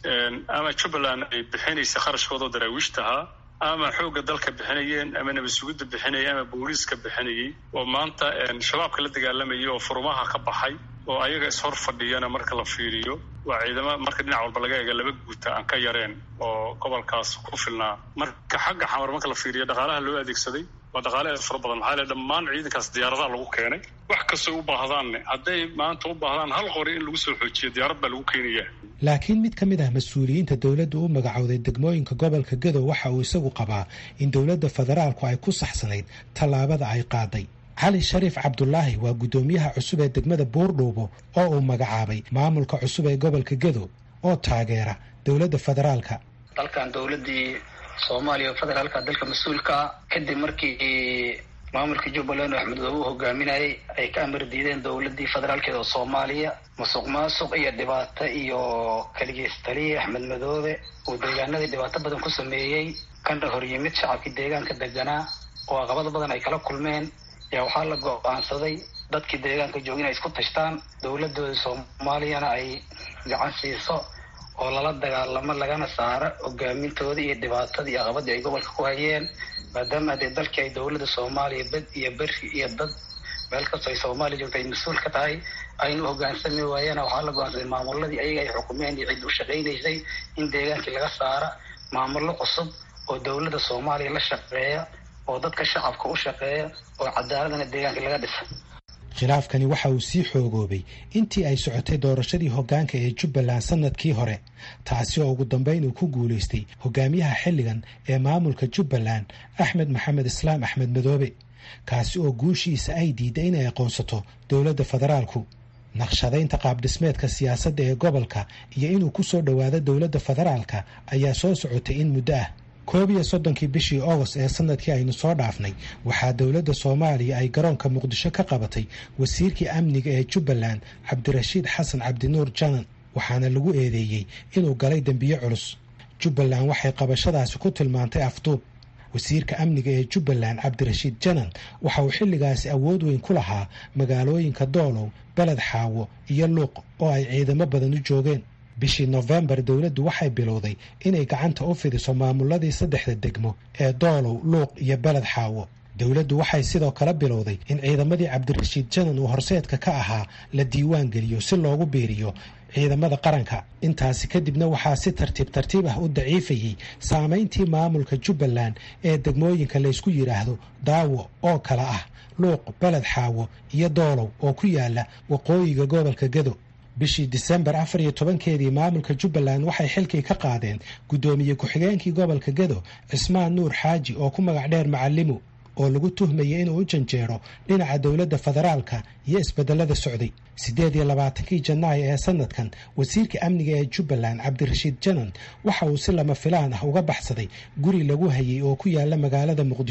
ama jubbaland ay bixinaysa kharashkooda oo daraawiishta ahaa ama xoogga dalka bixinayeen ama nabad sugidda bixinayay ama booliiska bixinayay oo maanta shabaabka la dagaalamayay oo furumaha ka baxay oo ayaga ishor fadhiyana marka la fiiriyo waa ciidamo marka dhinac walba laga eega laba guuta aan ka yareen oo gobolkaas ku filnaa marka xagga xamar marka la fiiriyo dhaqaalaha loo adeegsaday waa dhaqaale aad fara badan maxaa le dhammaan ciidankaas diyaaradaha lagu keenay wax kastoo u baahdaanne hadday maanta u baahdaan hal qori in lagu soo xoojiyo diyaarad baa lagu keenaya laakiin mid ka mid ah mas-uuliyiinta dowladda u magacowday degmooyinka gobolka gadow waxa uu isagu qabaa in dowladda federaalku ay ku saxsanayd tallaabada ay qaaday cali shariif cabdulaahi waa guddoomiyaha cusub ee degmada buurdhuubo oo uu magacaabay maamulka cusub ee gobolka gadow oo taageera dowladda federaalka dalkan dowladii soomaaliya oo federaalka dalka mas-uulka kadib markii maamulka jubbaland oo axmed madoobe u hogaaminayay ay ka amar diideen dowladii federaalkeed oo soomaaliya musuq maasuq iyo dhibaato iyo kaligeystaliye axmed madoobe uu deegaanadii dhibaato badan ku sameeyey kana hor yimid shacabkii deegaanka deganaa oo aqabado badan ay kala kulmeen yaa waxaa la go-aansaday dadkii deegaanka jooga inay isku tashtaan dowladooda soomaaliyana ay gacan siiso oo lala dagaalamo lagana saaro hogaamintooda iyo dhibaatadii aqabadii ay gobolka ku hayeen maadaama dee dalkii ay dowladda soomaaliya bed iyo beri iyo dad meel kastoo ay soomaaliya joogta ay mas-uul ka tahay aynu hogaansami waayeena waxaa la go-aansaday maamuladii ayaga ay xukumeen iyo cid u shaqaynaysay in deegaankii laga saara maamullo cusub oo dowladda soomaaliya la shaqeeya oo dadka shacabka u shaqeeya oo cadaaladana deegaanka laga dhisa khilaafkani waxa uu sii xoogoobay intii ay socotay doorashadii hoggaanka ee jubbaland sanadkii hore taasi oo ugu dambayn uu ku guulaystay hogaamiyaha xilligan ee maamulka jubbaland axmed maxamed islaam axmed madoobe kaasi oo guushiisa ay diiday inay aqoonsato dowladda federaalku naqshadaynta qaabdhismeedka siyaasadda ee gobolka iyo inuu ku soo dhowaado dowladda federaalka ayaa soo socotay in muddo ah koob iyo soddonkii bishii agost ee sanadkii aynu soo dhaafnay waxaa dowladda soomaaliya ay garoonka muqdisho ka qabatay wasiirkii amniga ee jubbaland cabdirashiid xasan cabdinuur janan waxaana lagu eedeeyey inuu galay dembiyo culus jubbaland waxay qabashadaasi ku tilmaantay afduub wasiirka amniga ee jubbaland cabdirashiid janan waxa uu xilligaasi awood weyn ku lahaa magaalooyinka doolow beled xaawo iyo luuq oo ay ciidamo badan u joogeen bishii nofembar dowladdu waxay bilowday inay gacanta u fidiso maamuladii saddexda degmo ee doolow luuq iyo beled xaawo dowladdu waxay sidoo kale bilowday in ciidamadii cabdirashiid janan uu horseedka ka ahaa la diiwaan geliyo si loogu biiriyo ciidamada qaranka intaasi kadibna waxaa si tartiib tartiib ah u daciifayey saamayntii maamulka jubbaland ee degmooyinka laysku yidhaahdo daawo oo kale ah luuq beled xaawo iyo doolow oo ku yaala waqooyiga gobolka gado bishii disembar afar iyo tobankeedii maamulka jubbaland waxay xilkii ka qaadeen guddoomiye ku-xigeenkii gobolka gado cismaan nuur xaaji oo ku magac dheer macalimu oo lagu tuhmayay inuu u janjeero dhinaca dowladda federaalka iyo isbedelada socday siddeed iyo labaatankii janaayo ee sanadkan wasiirka amniga ee jubbaland cabdirashiid janan waxa uu si lama filaan ah uga baxsaday guri lagu hayay oo ku yaala magaalada muqdisho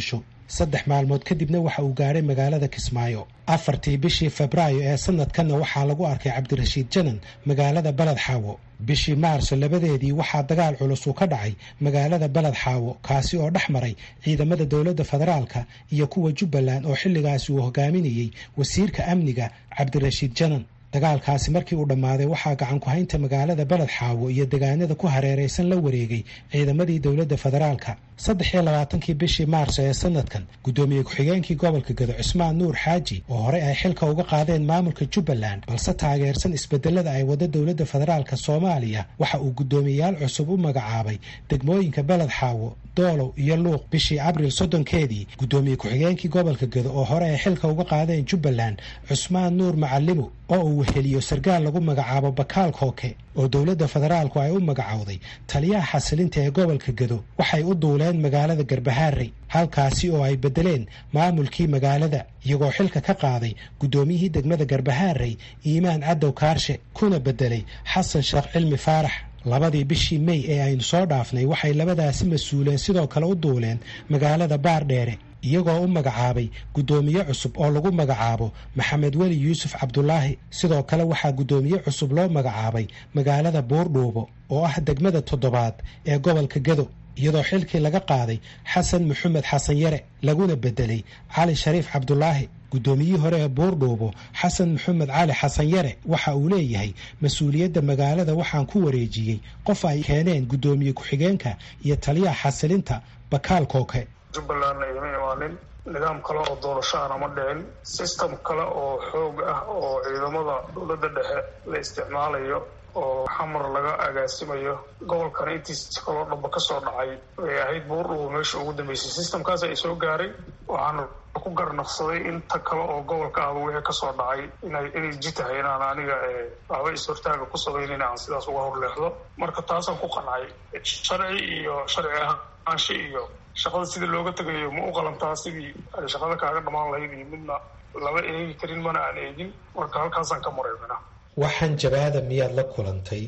saddex maalmood kadibna waxa uu gaadhay magaalada kismaayo afartii bishii febraayo ee sanadkanna waxaa lagu arkay cabdirashiid janan magaalada baled xaawo bishii maarso labadeedii waxaa dagaal culus uu ka dhacay magaalada baled xaawo kaasi oo dhex maray ciidamada dowladda federaalka iyo kuwa jubbaland oo xilligaasi uu hogaaminayey wasiirka amniga cabdirashiid janan dagaalkaasi markii uu dhammaaday waxaa gacan ku-haynta magaalada baled xaawo iyo degaanada ku hareeraysan la wareegay ciidamadii dowladda federaalka saddex iyo labaatankii bishii maarso ee sanadkan guddoomiye ku-xigeenkii gobolka gado cusmaan nuur xaaji oo horey ay xilka uga qaadeen maamulka jubbaland balse taageersan isbedelada ay wada dowladda federaalka soomaaliya waxa uu guddoomiyeyaal cusub u magacaabay degmooyinka baled xaawo doolow iyo luuq bishii abril soddonkeedii guddoomiye ku-xigeenkii gobolka gado oo hore ay xilka uga qaadeen jubbaland cusmaan nuur macalimo oo uu weheliyo sarkaal lagu magacaabo bakaal kooke oo dowladda federaalku ay u magacowday taliyaha xasilinta ee gobolka gado waxay u duuleen magaalada garbahaarey halkaasi oo ay beddeleen maamulkii magaalada iyagoo xilka ka qaaday guddoomiyihii degmada garbahaarey iimaan cadow kaarshe kuna beddelay xasan sheekh cilmi faarax labadii bishii mey ee aynu soo dhaafnay waxay labadaasi mas-uuleen sidoo kale u duuleen magaalada baardheere iyagoo u magacaabay guddoomiye cusub oo lagu magacaabo maxamed weli yuusuf cabdulaahi sidoo kale waxaa guddoomiye cusub loo magacaabay magaalada buurdhuubo oo ah degmada toddobaad ee gobolka gado iyadoo xilkii laga qaaday xasan maxamed xasan yare laguna beddelay cali shariif cabdulaahi guddoomiyihii hore ee buurdhuubo xasan maxamed cali xasan yare waxa uu leeyahay mas-uuliyadda magaalada waxaan ku wareejiyey qof ay keeneen guddoomiye ku-xigeenka iyo taliyaha xasilinta bakaal kooke jubbalandna igama imaanin nidaam kale oo doorasho aan ama dhicin system kale oo xoog ah oo ciidamada dowladda dhexe la isticmaalayo oo xamar laga agaasimayo gobolkana intiisa kaloo dhamba ka soo dhacay ay ahayd buurdhubo meesha ugu dambeysay systemkaas ay soo gaaray waxaana ku garnaqsaday inta kale oo gobolka ahba wixii kasoo dhacay inay inay ji tahay inaan aniga waxba is-hortaaga ku samaynin aan sidaas uga horleexdo marka taasaan ku qancay sharci iyo sharci ahaanshe iyo shaqada sidii looga tegayo ma u qalantaa sidii ay shaqada kaaga dhammaan lahayd iyo midna lama eegi karin mana aan eegin marka halkaasaan ka mareymina waxaan jabaada miyaad la kulantay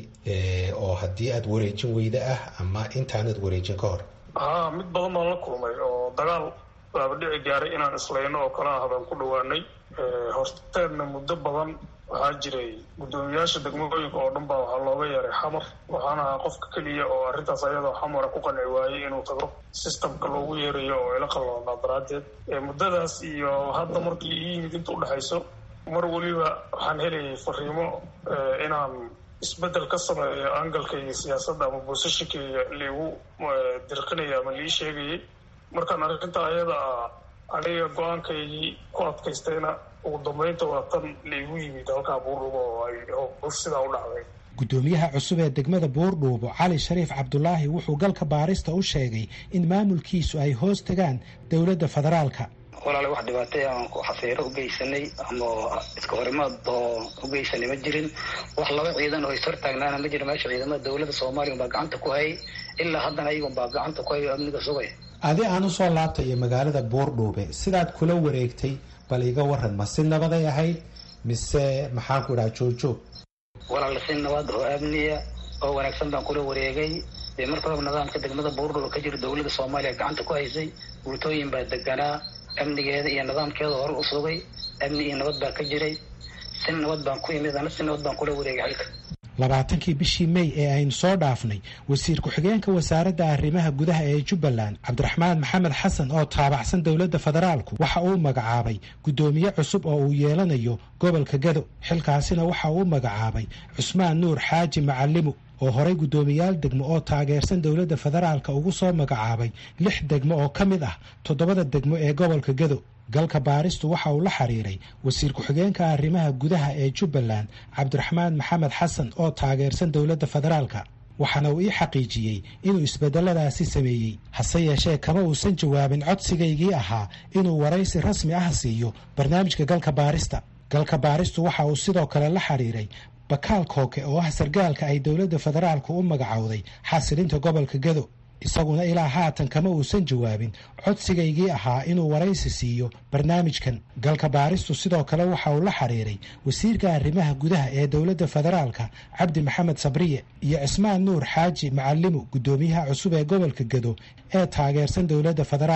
oo haddii aada wareejin weyda ah ama intaanad wareejin ka hor haa mid badan baan la kulmay oo dagaal baaba dhici gaaray inaan islayno oo kale ah baan ku dhawaanay horteedna muddo badan waxaa jiray guddoomiyaasha degmooyinka oo dhan baa waxaa looga yeeray xamar waxaana ahaa qofka keliya oo arrintaas ayadoo xamara ku qanci waayey inuu tago systemka loogu yeerayo oo ila qalloonaa daraaddeed muddadaas iyo hadda markii ii yimid inta udhexayso mar weliba waxaan helayay fariimo inaan isbeddel ka sameeyo angalkayga siyaasadda ama boosashinkayga liigu dirqinaya ama lii sheegayay markaan arrinta ayada ah aniga go-aankaygii ku adkaystayna ugu dambeynta waa tan laigu yimid halkaa buurdhubo oo ay howsh sidaa u dhacday guddoomiyaha cusub ee degmada buurdhuubo cali shariif cabdulaahi wuxuu galka baarista u sheegay in maamulkiisu ay hoos tagaan dowladda federaalka walaale wax dhibaatay aan xafiiro u geysanay ama iska horimaad oo u geysanay ma jirin wax laba ciidan oo ishortaagnaana ma jiro meesha ciidamada dowladda soomaaliya baa gacanta ku hayay ilaa haddana ayagun baa gacanta ku hayo amniga sugay adi aan usoo laabtayo magaalada buurdhuube sidaad kula wareegtay bal iga waran ma si nabaday ahayd mise maxaanku idhaha joogjoog walaale si nabad oo amniya oo wanaagsan baan kula wareegay dee marka horeba nidaamka degmada buurdhuube ka jira dowladda soomaaliya gacanta ku haysay guutooyin baa deganaa amnigeeda iyo nidaamkeeda hore u sugay amni iyo nabad baa ka jiray si nabad baan ku imid ana si nabad baan kula wareegay xilka labaatankii bishii mey ee aynu soo dhaafnay wasiir ku-xigeenka wasaaradda arrimaha gudaha ee jubbaland cabdiraxmaan maxamed xasan oo taabacsan dowladda federaalku waxa uu magacaabay guddoomiye cusub oo uu yeelanayo gobolka gado xilkaasina waxa uu magacaabay cusmaan nuur xaaji macalimu oo horay guddoomiyaal degmo oo taageersan dowladda federaalka ugu soo magacaabay lix degmo oo ka mid ah toddobada degmo ee gobolka gado galka baaristu waxa uu la xiriiray wasiir ku-xigeenka arrimaha gudaha ee jubbaland cabdiraxmaan maxamed xasan oo taageersan dowladda federaalka waxaana uu ii xaqiijiyey inuu isbedeladaasi sameeyey hase yeeshee kama uusan jawaabin codsigaygii ahaa inuu waraysi rasmi ah siiyo barnaamijka galka baarista galka baaristu waxa uu sidoo kale la xiriiray bakaal kooke oo ah sargaalka ay dowladda federaalku u magacowday xasilinta gobolka gado isaguna ilaa haatan kama uusan jawaabin codsigaygii ahaa inuu waraysi siiyo barnaamijkan galka baaristu sidoo kale waxa uu la xiriiray wasiirka arrimaha gudaha ee dowladda federaalka cabdi maxamed sabriye iyo cismaan nuur xaaji macalimu guddoomiyaha cusub ee gobolka gado ee taageersan dowladda federaalka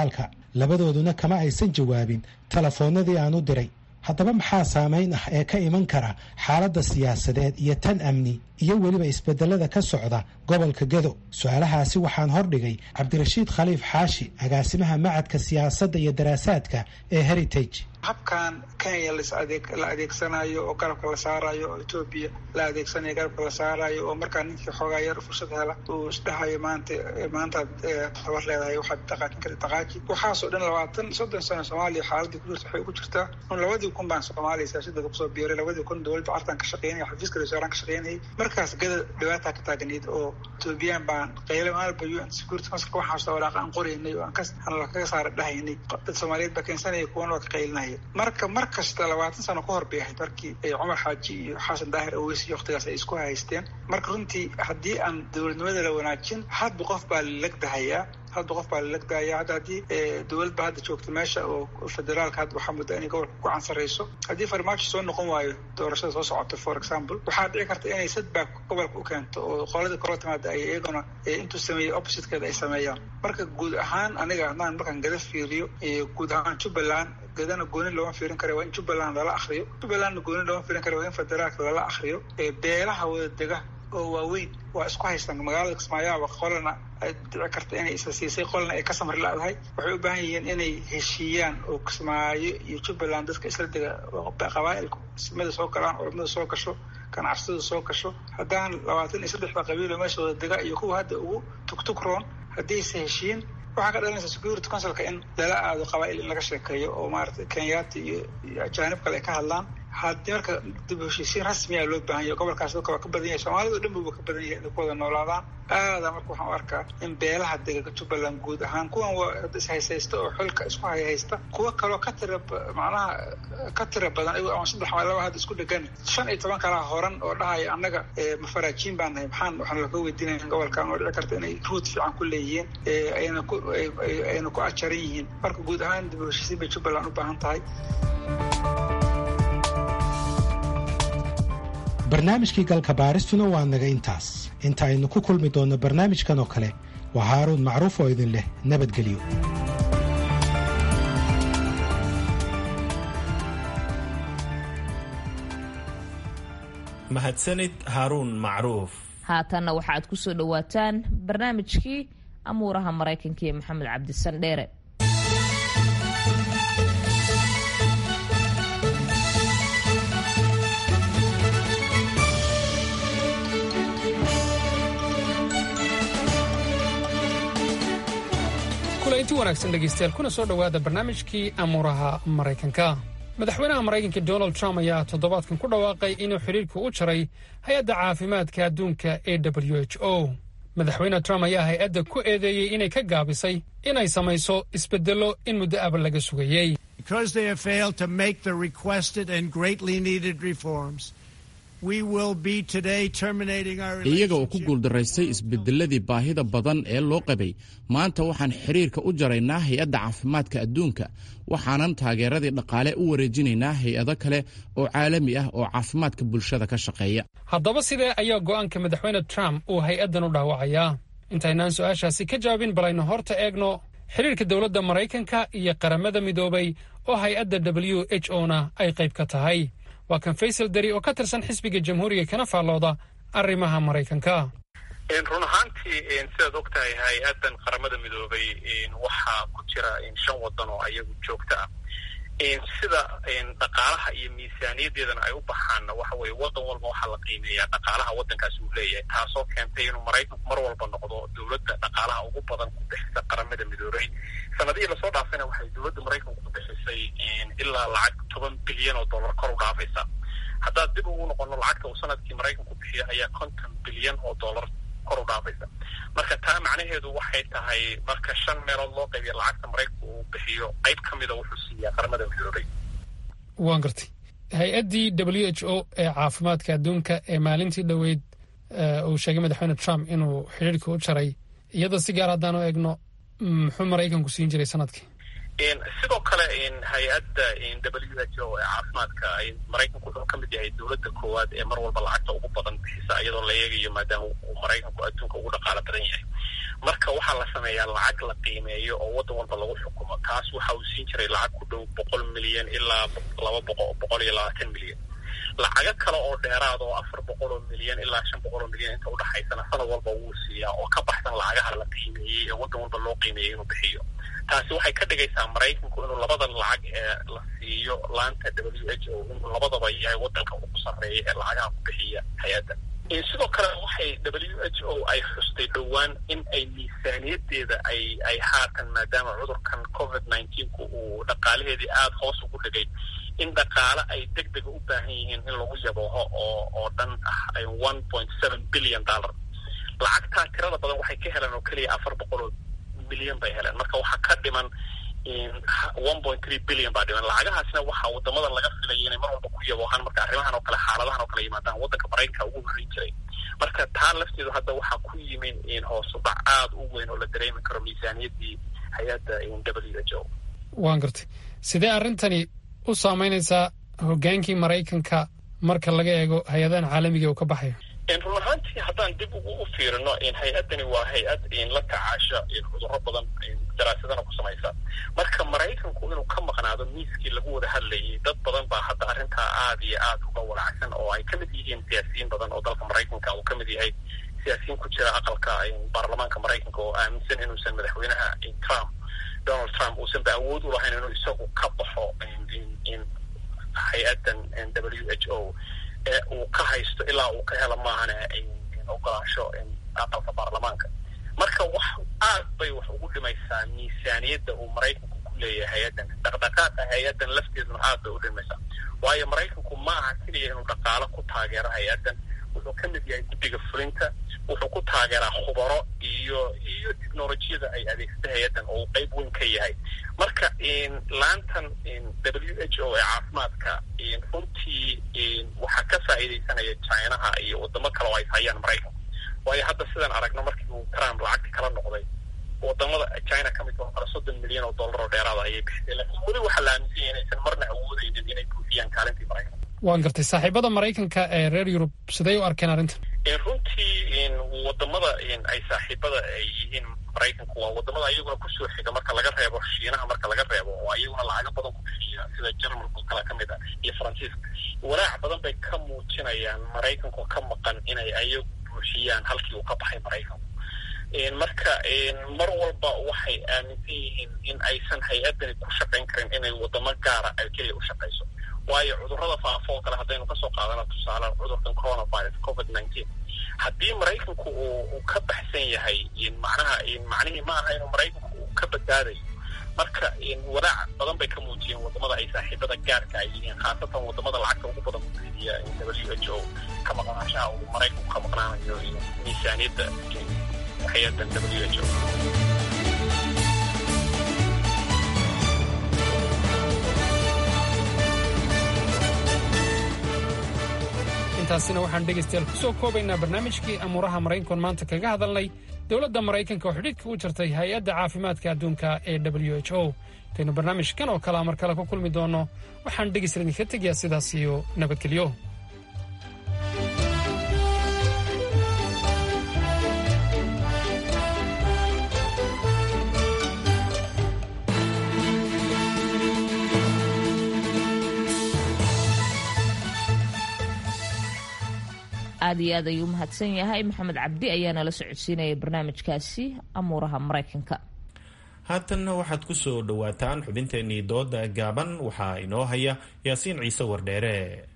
labadooduna kama aysan jawaabin telefoonnadii aan u diray haddaba maxaa saamayn ah ee ka iman kara xaaladda siyaasadeed iyo tan amni iyo weliba isbedelada ka socda gobolka gedo su-aalahaasi waxaan hordhigay cabdirashiid khaliif xaashi agaasimaha macadka siyaasadda iyo daraasaadka ee heritage habkan kenya la adeegsanayo oo garabka la saarayo oo etoobiya la adeegsanayo garabka la saarayo oo markaa ninkii xoogaa yar fursad hela uu isdhahayo maanta maantaad tabar leedahay waxaad dhaqaajin karta dhaqaaji waxaasoo dhan labaatan soddon sano soomaaliya xaaladii ku jirta waxay ugu jirtaa un labadii kun baan soomaaliya siyaasadda kusoo biiray labadii kun dowladda cartan ka shaqeynaya xafiiska ra-iisul ka shaqeynayay markaas gada dhibaataa ka taagnayd oo etoobiyaan baan qaylo maalba u n security councilka waxaasta walaaqa aan qoraynay oo aan ka kaga saara dhahaynay dad soomaaliyeed baa keensanaya kuwana waa ka qaylinaya marka mar kasta labaatan sano ka hor bay ahayd markii cumar xaaji iyo xasan daahir aweys iyo waktigaas ay isku haysteen marka runtii haddii aan dowladnimada la wanaajin hadba qof baa lalegdahayaa hadba qof baa lalegdahaya hadda haddii dowlad ba hadda joogta meesha oo federaalka hadda waxaa mudda inay gobolka ku cansarayso haddii farmaajo soo noqon waayo doorashada soo socota for example waxaa dhici karta inay sadback gobolka u keento oo qoladii kala timaada ay iyaguna intuu sameeyey oppositekeeda ay sameeyaan marka guud ahaan aniga haddaan markaan gada fiiriyo guud ahaan jubbaland gadana gooni looma fiirin kara waa in jubbaland lala akriyo jubbalandna gooni looma fiirin kara waa in federaalka lala akriyo beelaha wada dega oo waaweyn waa isku haystaan magaalada kismaayaaba qolana ay dhici karta inay isa siisay qolna ay ka samri la-dahay waxay u baahan yihiin inay heshiiyaan oo kismaayo iyo jubbaland dadka isla dega qabaa'ilku ismada soo galaan culamada soo gasho ganacsatadu soo gasho haddaan labaatan iyo saddexda qabiilo meesha wada dega iyo kuwa hadda ugu tugtugroon haddaysa heshiin waxaa ka dhalanaysa security councilka in lala aado qabaa'il in laga sheekeeyo oo maarata kenyaati iyo ajaanib kale ay ka hadlaan haddii marka dib heshiisiin rasmiya loo baahan yahay gobolkaas dadka waa ka badan yahay soomaalida dhan buba ka badan yahay inay ku wada noolaadaan aada marka waxaan u arkaa in beelaha dega jubbaland guud ahaan kuwan waa ishaysaysta oo xilka isku hayhaysta kuwa kaloo ka tira macnaha ka tira badan iyago ama saddex ama laba hadda isku dhegan shan iyo toban kalaa horan oo dhahaya annaga mafaraajiin baan nahay maxaan waxaan laga weydiinaya gobolkan oo dhici karta inay ruud fiican ku leeyihiin ayna ku ayna ku ajaran yihiin marka guud ahaan dib heshiisiin bay jubbaland u baahan tahay barnaamijkii galka baaristuna waa naga intaas inta aynu ku kulmi doonno barnaamijkan oo kale waa haaruun macruuf oo idin leh nabadgelyo mahadsanid haaruun macruuf haatanna waxaad ku soo dhowaataan barnaamijkii amuuraha maraykanka iyo maxamed cabdisandheere inti wanaagsan dhegaystayaal kuna soo dhowaada barnaamijkii amuuraha maraykanka madaxweynaha maraykanka donald trump ayaa toddobaadkan ku dhawaaqay inuu xidhiirku u jaray hay-adda caafimaadka adduunka e w h o madaxweyne trump ayaa hay-adda ku eedeeyey inay ka gaabisay inay samayso isbeddello in muddo aba laga sugayey iyaga oo ku guuldaraystay isbedeladii baahida badan ee loo qabay maanta waxaan xiriirka u jaraynaa hay-adda caafimaadka adduunka waxaanan taageeradii dhaqaale u wareejinaynaa hay-ado kale oo caalami ah oo caafimaadka bulshada ka shaqeeya haddaba sidee ayaa go'aanka madaxweyne trump uu hay-addan u dhaawacayaa intaynaan su-aashaasi ka jawaabin bal aynu horta eegno xiriirka dowladda maraykanka iyo qaramada midoobay oo hay-adda w h o na ay qayb ka tahay waa kan faysal dari oo ka tirsan xisbiga jamhuuriga kana faallooda arrimaha maraykanka run ahaantii sidaad og tahay hay-addan qaramada midoobay waxaa ku jira shan waddan oo ayagu joogta ah sida dhaqaalaha iyo miisaaniyadeedana ay u baxaanna waxa weye waddan walba waxaa la qiimeeyaa dhaqaalaha waddankaasi uu leeyahay taasoo keentay inuu maraykanku mar walba noqdo dowladda dhaqaalaha ugu badan ku bixisa qaramada midoobay sanadihii lasoo dhaafayna waxay dowladda maraykanku ku bixisay ilaa lacag toban bilyan oo dollar kor u dhaafaysa haddaad dib ugu noqono lacagta uu sanadkii maraykanku bixiyo ayaa konton bilyan oo dollar kor u dhaafaysa marka taa macnaheedu waxay tahay marka shan meelood loo qaybiya lacagta maraykanku uu bixiyo qayb ka mida wuxuu siiyaa qaramada midoobay waan gartay hay-addii w h o ee caafimaadka adduunka ee maalintii dhoweyd uu sheegay madaxweyne trump inuu xidhiirka u jaray iyada si gaar haddaan u eegno muxuu maraykanku siin jiray sanadkii sidoo kale hay-adda w h o ee caafimaadka maraykanku wuxuu ka mid yahay dowladda koowaad ee mar walba lacagta ugu badan bixisa iyadoo la eegayo maadaama uu maraykanku adduunka ugu dhaqaalo badan yahay marka waxaa la sameeyaa lacag la qiimeeyo oo waddan walba lagu xukumo taas waxa uu siin jiray lacag ku dhow boqol milyan ilaa laba boqo boqol iyo labaatan milyan lacago kale oo dheeraad oo afar boqol oo milyan ilaa shan boqol oo milyan inta udhaxaysana sanad walba wuu siiyaa oo ka baxsan lacagaha la qiimeeyey ee waddan walba loo qiimeeyey inuu bixiyo taasi waxay ka dhigaysaa maraykanku inuu labadan lacag ee la siiyo laanta w h o inuu labadaba yahay waddanka ugu sarreeya ee lacagaha ku bixiya hay-adda sidoo kale waxay w h o ay xustay dhowaan in ay miisaaniyadeeda ay ay haatan maadaama cudurkan covid nineteenku uu dhaqaalaheedii aada hoos ugu dhigay in dhaqaale ay deg dega u baahan yihiin in lagu yabooho oo oo dhan ah one point seven billion dollar lacagtaa tirada badan waxay ka heleen oo keliya afar boqol oo milyan bay heleen marka waxaa ka dhiman one point three billion baa dhiman lacagahaasna waxaa wadamadan laga filaya inay mar walba ku yaboohaan marka arrimahan oo kale xaaladahan oo kale yimaadaan waddanka maraykanka ugu horreyn jiray marka taa lafteedu hadda waxaa ku yimi hoosubac aada u weyn oo la dareemi karo miisaaniyaddii hay-adda w h o waan gartay sidee arrintani u saameynaysaa hoggaankii maraykanka marka laga eego hay-adahan caalamiga uu ka baxayo run ahaantii haddaan dib ugu u fiirino hay-addani waa hay-ad la tacaasha cudurro badan daraasadana ku samaysa marka maraykanku inuu ka maqnaado miiskii lagu wada hadlayay dad badan baa hadda arrintaa aada iyo aada uga walacsan oo ay kamid yihiin siyaasiyiin badan oo dalka maraykanka uu kamid yahay siyaasiyiin ku jira aqalka baarlamaanka maraykanka oo aaminsan inuusan madaxweynaha trump donald trump uusan ba awood u lahayn inuu isagu ka baxo hay-addan w h o ee uu ka haysto ilaa uu ka helo maahane ogolaansho aqalka baarlamaanka marka wax aad bay wax ugu dhimaysaa miisaaniyadda uu maraykanku ku leeyahay hay-addan dhaqdhaqaaqa hay-addan lafteeduna aad bay u dhimaysaa waayo maraykanku ma aha keliya inuu dhaqaalo ku taageero hay-addan wuxuu ka mid yahay guddiga fulinta wuxuu ku taageeraa khubaro iyo iyo technolojiyada ay adeegsata hay-addan oo uu qeyb weyn ka yahay marka laantan w h o ee caafimaadka runtii waxaa ka faa'iidaysanaya chinaha iyo wadamo kale oo ay hayaan maraykanku waayo hadda sidaan aragno markii uu trump lacagta kala noqday wadamada china ka mid oo kale soddon milyan oo dollar oo dheeraada ayay bixisay laakiin weli waxaa la aaminsan yahay inaysan marna awoodaynin inay buufiyaan kaalintii maraykanka waan gartay saaxiibada maraykanka ee reer yurub siday u arkeen arrintan runtii wadamada ay saaxiibada ay yihiin maraykanku waa wadamada ayaguna kusoo xiga marka laga reebo shiinaha marka laga reebo oo ayaguna lacago badan ku bixiya sida jarmalka oo kale ka mid ah iyo faransiiska walaac badan bay ka muujinayaan maraykanku ka maqan inay ayagu buuxiyaan halkii uu ka baxay maraykanku marka mar walba waxay aaminsan yihiin in aysan hay-addani ku shaqayn karin inay wadamo gaara ay keliya u shaqayso waayo cudurrada faafo oo kale haddaynu kasoo qaadano tusaale cudurkan coronavirus covid nineteen haddii maraykanku uu uu ka baxsan yahay macnaha macnihii ma aha inuu maraykanku uu ka badbaadayo marka walaac badan bay ka muujiyeen wadamada ay saaxiibada gaarka ay yihiin khaasatan wadamada lacagta ugu badan ku fidiya w h o ka maqnaanshaha uu maraykanku ka maqnaanayo miisaaniyadda hay-addan w h o intaasina waxaan dhegaystayaal ku soo koobaynaa barnaamijkii amuuraha maraykankoon maanta kaga hadalnay dowladda maraykanka oo xidhiidhka u jirtay hay-adda caafimaadka adduunka ee w h o intaynu barnaamijkan oo kalea mar kale ku kulmi doonno waxaan dhegaysta idinka tegayaa sidaas iyo nabadgelyo aad iyo aad ayuu u mahadsan yahay maxamed cabdi ayaa nala socodsiinaya barnaamijkaasi amuuraha maraykanka haatanna waxaad ku soo dhowaataan xubinteenii dooda gaaban waxaa inoo haya yaasiin ciise wardheere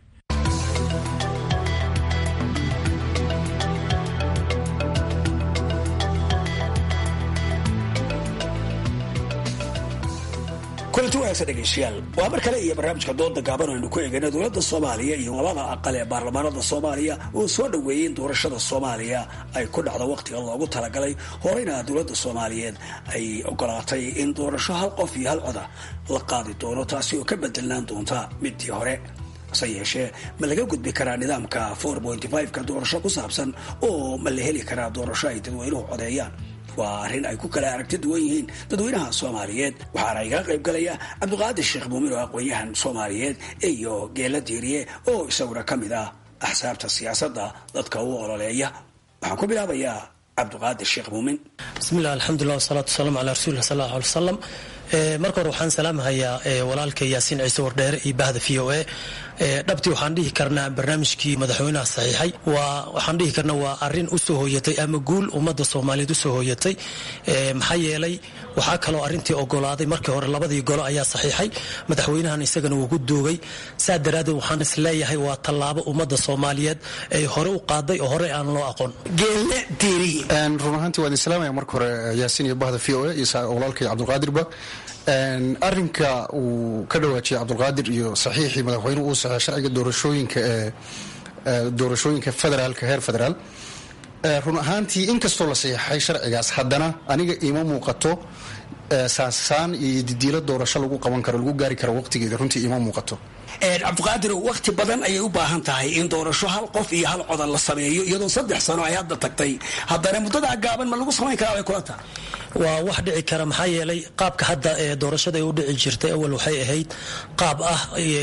kulanti wanaagsan dhegeystayaal waa mar kale iyo barnaamijka dooda gaaban aynu ku eegayna dowladda soomaaliya iyo labada aqal ee baarlamaanada soomaaliya oo soo dhoweeyey in doorashada soomaaliya ay ku dhacdo wakhtiga loogu talagalay horeyna dowladda soomaaliyeed ay ogolaatay in doorasho hal qof iyo hal coda la qaadi doono taasi oo ka bedelnaan doonta midii hore hase yeeshee ma laga gudbi karaa nidaamka ka doorasho ku saabsan oo ma la heli karaa doorasho ay dadweynuhu codeeyaan waa arrin ay ku kala aragti duwan yihiin dadweynaha soomaaliyeed waxaana igaga qayb galaya cabdiqaadir sheekh muumin oo aqoon-yahan soomaaliyeed iyo geela diiriye oo isaguna ka mid ah axsaabta siyaasadda dadka u ololeeya waxaan ku bilaabayaa cabdiqaadir sheekh muumin bismillahi alxamdulilah wasalaatu wasalaamu calaa rasuulillah sal allahu alay wasalam marka hore waxaan salaamahayaa walaalka yaasiin ciise wardheere iyo bahda v o a dhabtii waxaan dhihi karnaa barnaamijkii madaxweynaha saxiixay waxaan dhihi karnaa waa arin usoo hooyatay ama guul ummadda soomaaliyeed usoo hooyatay maxaa yeelay waxaa kaloo arintii ogolaaday markii hore labadii golo ayaa saxiixay madaxweynahan isagana wuu ku duugay saa daraaddeed waxaan isleeyahay waa tallaabo ummadda soomaaliyeed ay hore u qaaday oo hore aan loo aqoon geelle diiri run ahaantii waan islaamaya marka hore yaasiin iyo bahda v o a iyo walaalkay cabdulqaadirba arinka uu ka dhawaajiyay cabdulqaadir iyo saxiixii madaxweynuhu uu saxey sharciga doorashooyinka ee doorashooyinka federaalka heer federaal run ahaantii inkastoo la saxiixay sharcigaas haddana aniga iima muuqato saansaan iyo didiilo doorasho lagu qaban karo lagu gaari karo waqtigeeda runtii iima muuqato cabdiqaadir waqti badan ayay u baahan tahay in doorasho hal qof iyo hal codan la sameeyo iyadoo saddex sano ay hadda tagtay haddana muddadaa gaaban ma lagu samayn karaa way kula tahay waa wax dhici kara maxaa yeelay qaabka hadda ee doorashada ay u dhici jirtay awal waxay ahayd qaab ah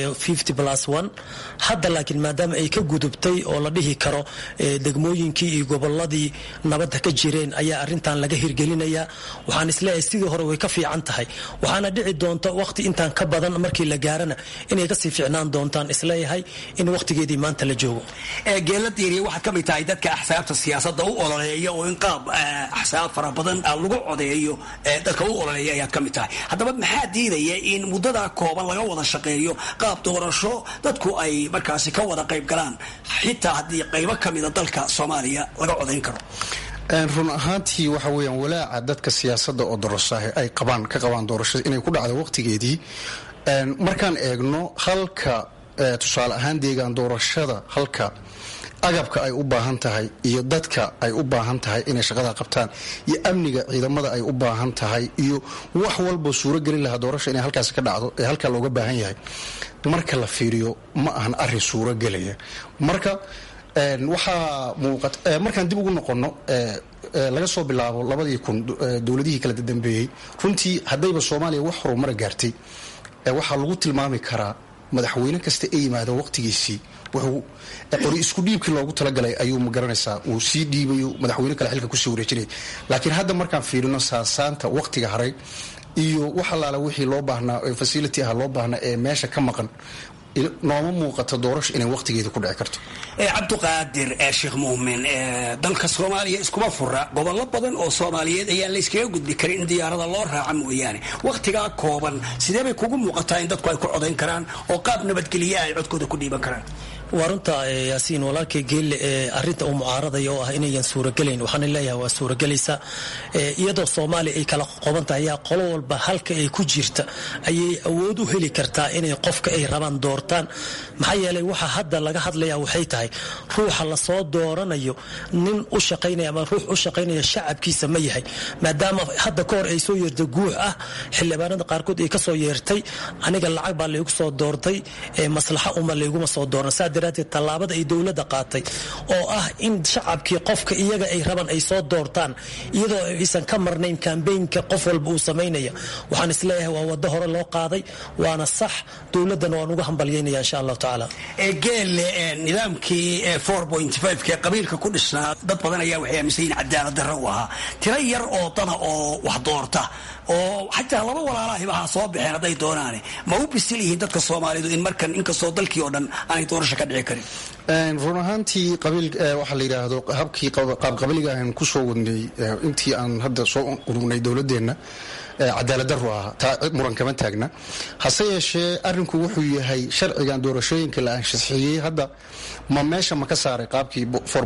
hadda laakiin maadaama ay ka gudubtay oo la dhihi karo degmooyinkii iyo goboladii nabadda ka jireen ayaa arintan laga hirgelinaya waxaan isleeyahay sidii hore way ka fiican tahay waxaana dhici doonta waqti intaan ka badan markii la gaarana inay kasii fiicnaan doontaan isleeyahay in waqtigeedii maanta la joogo geela diiriya waxaad ka mid tahay dadka axsaabta siyaasadda u ololeeya oo in qaab axsaab fara badan lagu codeeyo dadka u ololeeya ayaad ka mid tahay haddaba maxaa diidaya in muddadaa kooban laga wada shaqeeyo qaab doorasho dadku ay markaasi ka wada qayb galaan xitaa haddii qaybo ka mida dalka soomaaliya laga codayn karo run ahaantii waxa weeyaan walaaca dadka siyaasadda oo dorasaahe ay qabaan ka qabaan doorashada inay ku dhacdo waqtigeedii markaan eegno halka tusaale ahaan deegaan doorashada halka agabka ay u baahan tahay iyo dadka ay u baahan tahay inay shaqada qabtaan iyo amniga ciidamada ay u baahan tahay iyo wax walba suuro gelin lahaa doorasha inay halkaasi ka dhacdo ee halkaa looga baahan yahay marka la fiiriyo ma ahan arin suuro gelaya marka waxaa muuqata markaan dib ugu noqono laga soo bilaabo labadii kun dowladihii kala dambeeyey runtii haddayba soomaaliya wax horumara gaartay waxaa lagu tilmaami karaa madaxweyne kasta ee yimaado waqtigiisii wuxuu qori isku dhiibkii loogu talagalay ayuu magaranaysaa uu sii dhiibayo madaxweyne kale xilka kusii wareejinaya laakiin hadda markaan fiirino saasaanta waqtiga haray iyo wax allaala wixii loo baahnaa facility ah loo baahnaa ee meesha ka maqan nooma muuqato doorasho inay waqtigeeda ku dhici karto cabdiqaadir sheekh muumin dalka soomaaliya iskuma fura gobollo badan oo soomaaliyeed ayaan layskaga gudbi karin in diyaarada loo raaca mooyaane wakhtigaa kooban sidee bay kugu muuqataa in dadku ay ku codayn karaan oo qaab nabadgelye ay codkooda ku dhiiban karaan waa runta yaasiin walaalkay geelle ee arinta uu mucaaradaya oo ah inayan suuragelayn waxaana leeyahay waa suuragelaysa iyadoo soomaaliya ay kala qoban tahay ayaa qolo walba halka ay ku jirta ayay awood u heli kartaa inay qofka ay rabaan doortaan maxaa yeelay waxa hadda laga hadlaya waxay tahay ruuxa lasoo dooranayo nin u shaqaynaya ama ruux u shaqaynaya shacabkiisa ma yahay maadaama hadda ka hor ay soo yeertay guux ah xildhibaanada qaarkood ay kasoo yeertay aniga lacag baa laygu soo doortay maslaxa uma layguma soo dooran daraateed tallaabada ay dowladda qaatay oo ah in shacabkii qofka iyaga ay rabaan ay soo doortaan iyadoo aysan ka marnayn kambeynka qof walba uu samaynaya waxaan isleeyahay waa wado hore loo qaaday waana sax dowladdana waan uga hambalyaynaya insha allahu tacaala geelle nidaamkii ke qabiilka ku dhisnaa dad badan ayaa waxay aaminsan yihin cadaalad darro u ahaa tiro yar oo dana oo wax doorta oo xataa laba walaalahiba ha soo baxeen hadday doonaane ma u bisil yihiin dadka soomaalidu in markan inkastoo dalkii oo dhan aanay doorasho ka dhici karin run ahaantii qabiil waxaa la yidhaahdo habkii qaabqabiliga aan ku soo wadnay intii aan hadda soo urugnay dowladeenna cadaaladdaru ah taa muran kama taagna hase yeeshee arrinku wuxuu yahay sharcigan doorashooyinka la anshaxiyey hadda ma meesha ma ka saaray qaabkii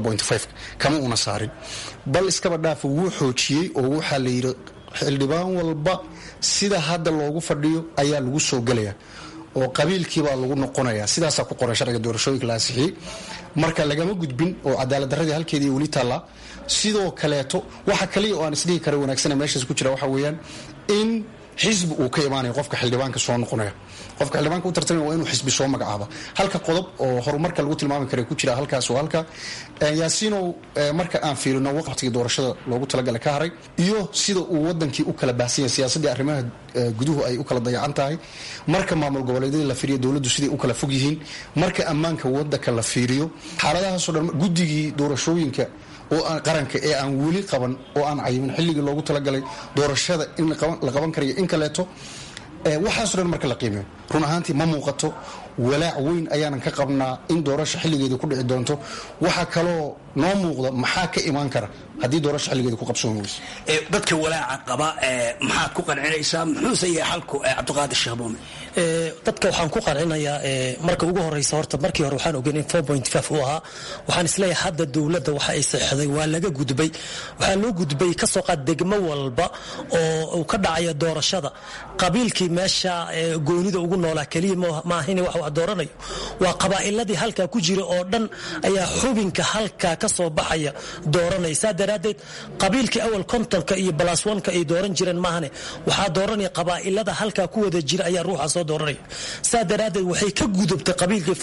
kama una saarin bal iskaba dhaafa wuu xoojiyey oo waxaa la yidhi xildhibaan walba sida hadda loogu fadhiyo ayaa lagu soo gelaya oo qabiilkiibaa lagu noqonaya sidaasaa ku qoran sharciga doorashooyinka la ansixiyey marka lagama gudbin oo cadaaladdaradii halkeedii weli taallaa sidoo kaleeto waxa kaliya oo aan isdhihi kara wanaagsana meeshaas ku jira waxa weeyaan in xisbi uu ka imaanaya qofka xildhibaanka soo noqonaya qofka xildhibaanka u tartamaya waa inuu xisbi soo magacaaba halka qodob oo horumarka lagu tilmaami kara ku jira halkaas oo halka yaasiinow marka aan fiirino waqtigii doorashada loogu talagalay ka haray iyo sida uu wadankii u kala baahsan yahay siyaasaddii arrimaha guduhu ay u kala dayacan tahay marka maamul goboleedyada la fiiriyo dowladdu siday u kala fog yihiin marka ammaanka wadanka la fiiriyo xaaladahaasoo dhan guddigii doorashooyinka oo aan qaranka ee aan weli qaban oo aan cayimin xilligii loogu talagalay doorashada in la qaban karayo in kaleeto waxaaso dhan marka la qiimeyo run ahaantii ma muuqato walaac weyn ayaanan ka qabnaa in doorasha xilligeeda ku dhici doonto waxaa kaloo noo muuqda maxaa ka imaan kara haddii doorasha xilligeeda ku qabsoon weyso dadka walaaca qaba maxaad ku qancinaysaa muxuuse yahay xalku cabdiqaadir sheekh muumin dadka waxaan ku qancinayaa marka ugu horeysa horta markii hore waxaan ogeyn in uu ahaa waxaan isleeyahay hadda dowladda waxa ay saxday waa laga gudbay waxaa loo gudbay kasoo qaad degmo walba oo uu ka dhacaya doorashada qabiilkii meesha goonida ugu noolaa keliya maahin wax wax dooranayo waa qabaa'iladii halkaa ku jira oo dhan ayaa xubinka halkaa ka soo baxaya dooranaya saa daraaddeed qabiilkii awal kontonka iyo balaswanka ay dooran jireen maahane waxaa dooranaya qabaa'ilada halkaa ku wada jira ayaa ruuxa soo dooranaya saa daraaddeed waxay ka gudubtay qabiilkii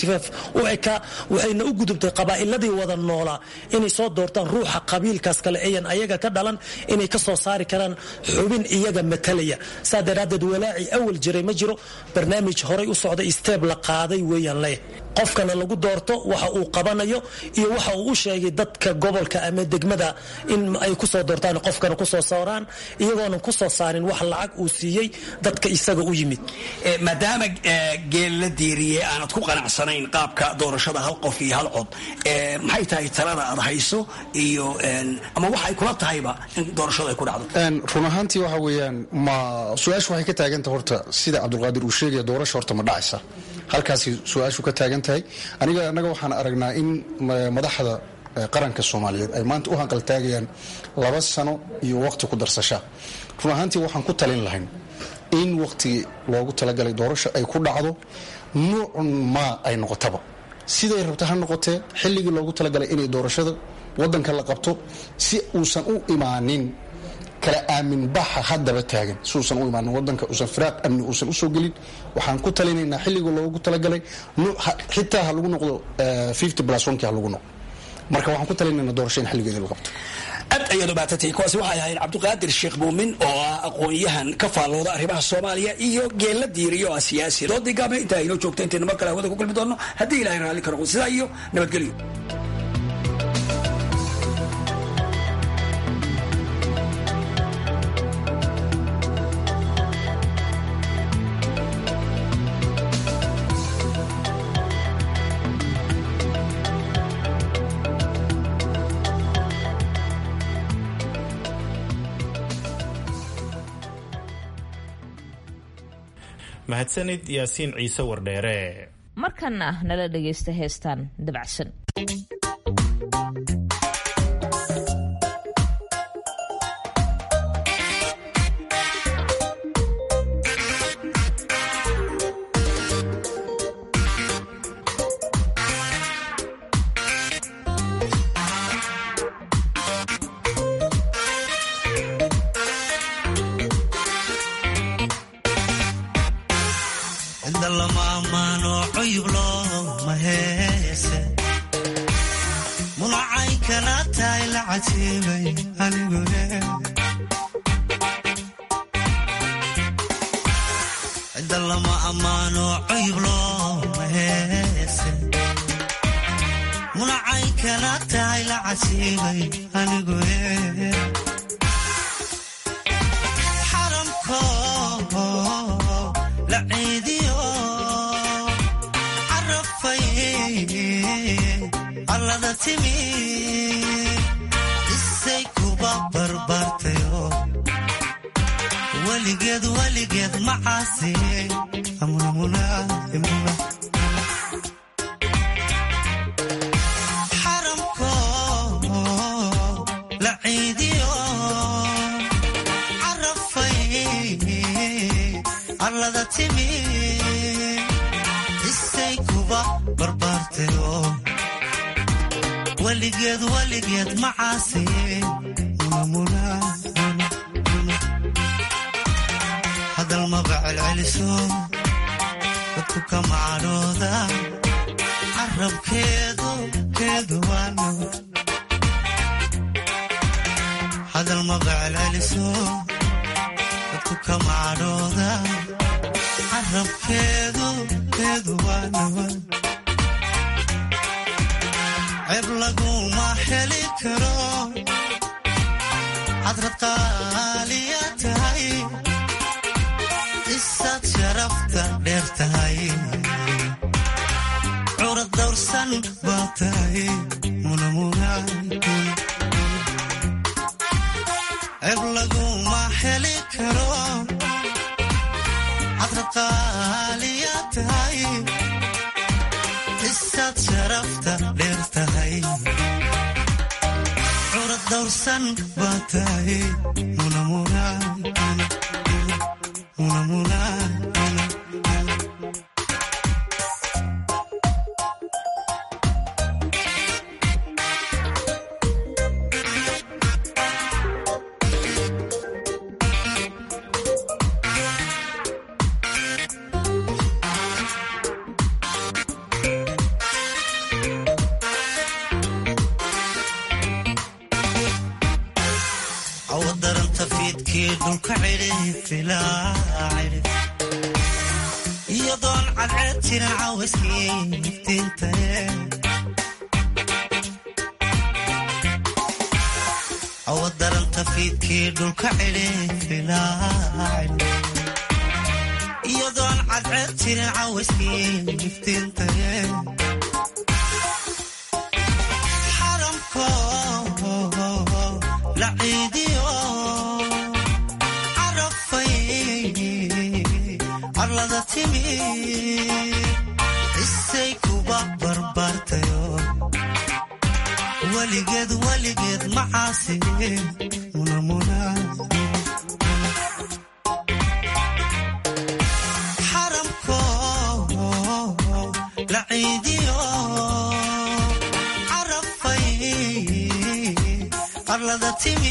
u ekaa waxayna u gudubtay qabaa'iladii wada noolaa inay soo doortaan ruuxa qabiilkaas kale ayan ayaga ka dhalan inay ka soo saari karaan xubin iyaga matalaya saa daraaddeed walaaci awal jiray ma jiro barnaamij horay u socday steeb la qaaday weeyaan leh qofkana lagu doorto waxa uu qabanayo iyo waxa uu u sheegay dadka gobolka ama degmada in ay kusoo doortaan qofkana kusoo saaraan iyagoonan kusoo saarin wax lacag uu siiyey dadka isaga u yimid maadaama geel la diiriyey aanad ku qanacsanayn qaabka doorashada hal qof iyo hal cod maxay tahay talada aad hayso iyo ama waxay kula tahayba in doorashada ay ku dhacdo run ahaantii waxa weeyaan ma su-aashu waxay ka taagantah horta sida cabdulqaadir uu sheegaya doorasha horta ma dhacaysa halkaasi su-aashu ka taagan tahay aniga annaga waxaan aragnaa in madaxda qaranka soomaaliyeed ay maanta u hanqaltaagayaan laba sano iyo waqti ku darsasha run ahaantii waxaan ku talin lahayn in waqtigii loogu talagalay doorasho ay ku dhacdo nuucun maa ay noqotaba siday rabta ha noqotee xilligii loogu talagalay inay doorashada wadanka la qabto si uusan u imaanin kala aamin baxa haddaba taagan si uusan u imaanin wadanka uusan firaaq amni uusan usoo gelin waxaan ku talinaynaa xilliga loogu talagalay xitaa ha lagu noqdo plus ha lagu noqdo marka waxaan ku talinaynaa doorasho in xilligeeda la qabto aad ayaad ubaatantay kuwaasi waxay ahayd cabdiqaadir sheekh muumin oo ah aqoon-yahan ka faallooda arrimaha soomaaliya iyo geella diiriyo ah siyaasi doodii gaabne intaa inoo joogta intayna mar kale hawada ku kulmi doonno haddii ilahay raalli ka noqdo sidaa iyo nabadgelyo mahadsanid yaasiin ciise wardheere markanna nala dhagaysta heestan dabacsan celceliso dadku ka macadhooda carabkeedu keedu waa nabad hadal maba celceliso dadku ka macadhooda carabkeedu keedu waa nabad ceeb laguma heli karo hadrad qaaliya tahay isaad sharafta dheer tahay curad dawrsan baa tahay ceeb laguma heli karo hadrad qaaliya tahay isaad sharafta dheer tahay curad dawrsan baa tahay awadaranta fiidkii dhulka cidhifilaacidhif iyadoon cadceed jirin cawayskii iftiintaye awadaranta fiidkii dhulka cidhifilaacidhif iyadoon cadceed jirin cawayskii iftiintaye xaramko laciidiyo carafay carlada timi isay kuba barbaartayo weligeed weligeed macaasi xaramko laciidiyo carafay arlada timi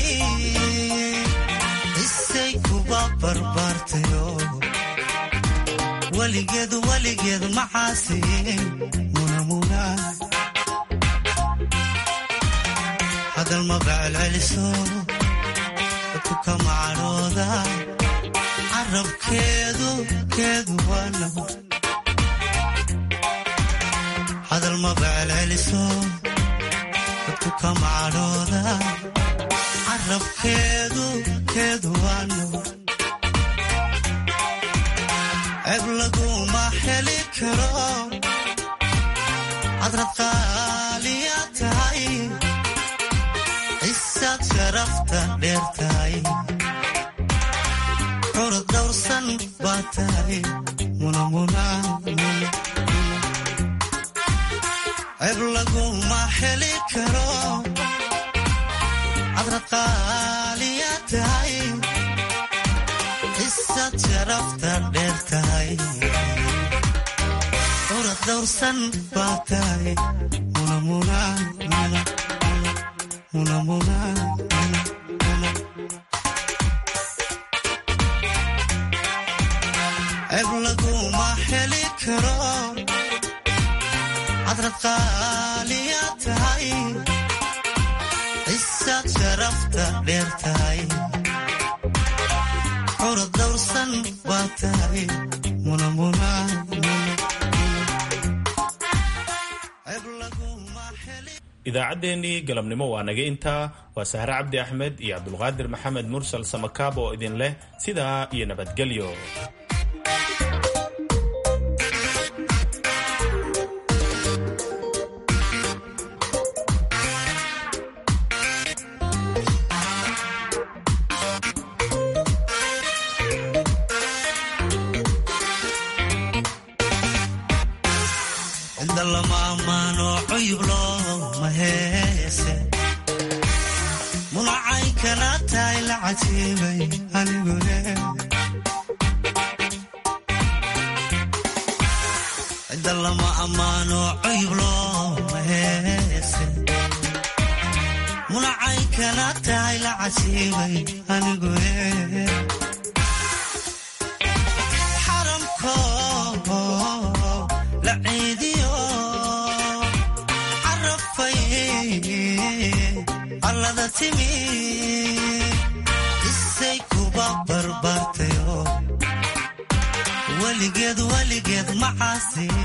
isay kuba barbaartayo weligeed weligeed macaasi hadal maba celceliso dadku ka macadhooda carabkeedu keedu waa nabad hadal maba celceliso dadku ka macadhooda carabkeedu keedu waa nabad ceeb laguma heli karo hadrad qaaliya tahay isaad sharafta dheer tahay curad dawrsan baa tahay ceeb laguma heli karo hadrad qaaliya tahay isaad sharafta dheer tahay curad dawrsan baa tahay ceeb laguma heli karo hadrad qaaliya tahay isaad sharafta dheer tahay curad dawrsan baa tahay idaacaddeenii galabnimo waa naga intaa waa sahre cabdi axmed iyo cabdulqaadir maxamed mursal samakaab oo idin leh sidaa iyo nabadgelyo cidda lama ammaano cuyub looma heese munacay kana tahay la cajiibay anigune cidda lama ammaano cuyub looma heese munacay kana tahay la cajiibay anigune timi isay kuba barbaartayo weligeed weligeed macaasi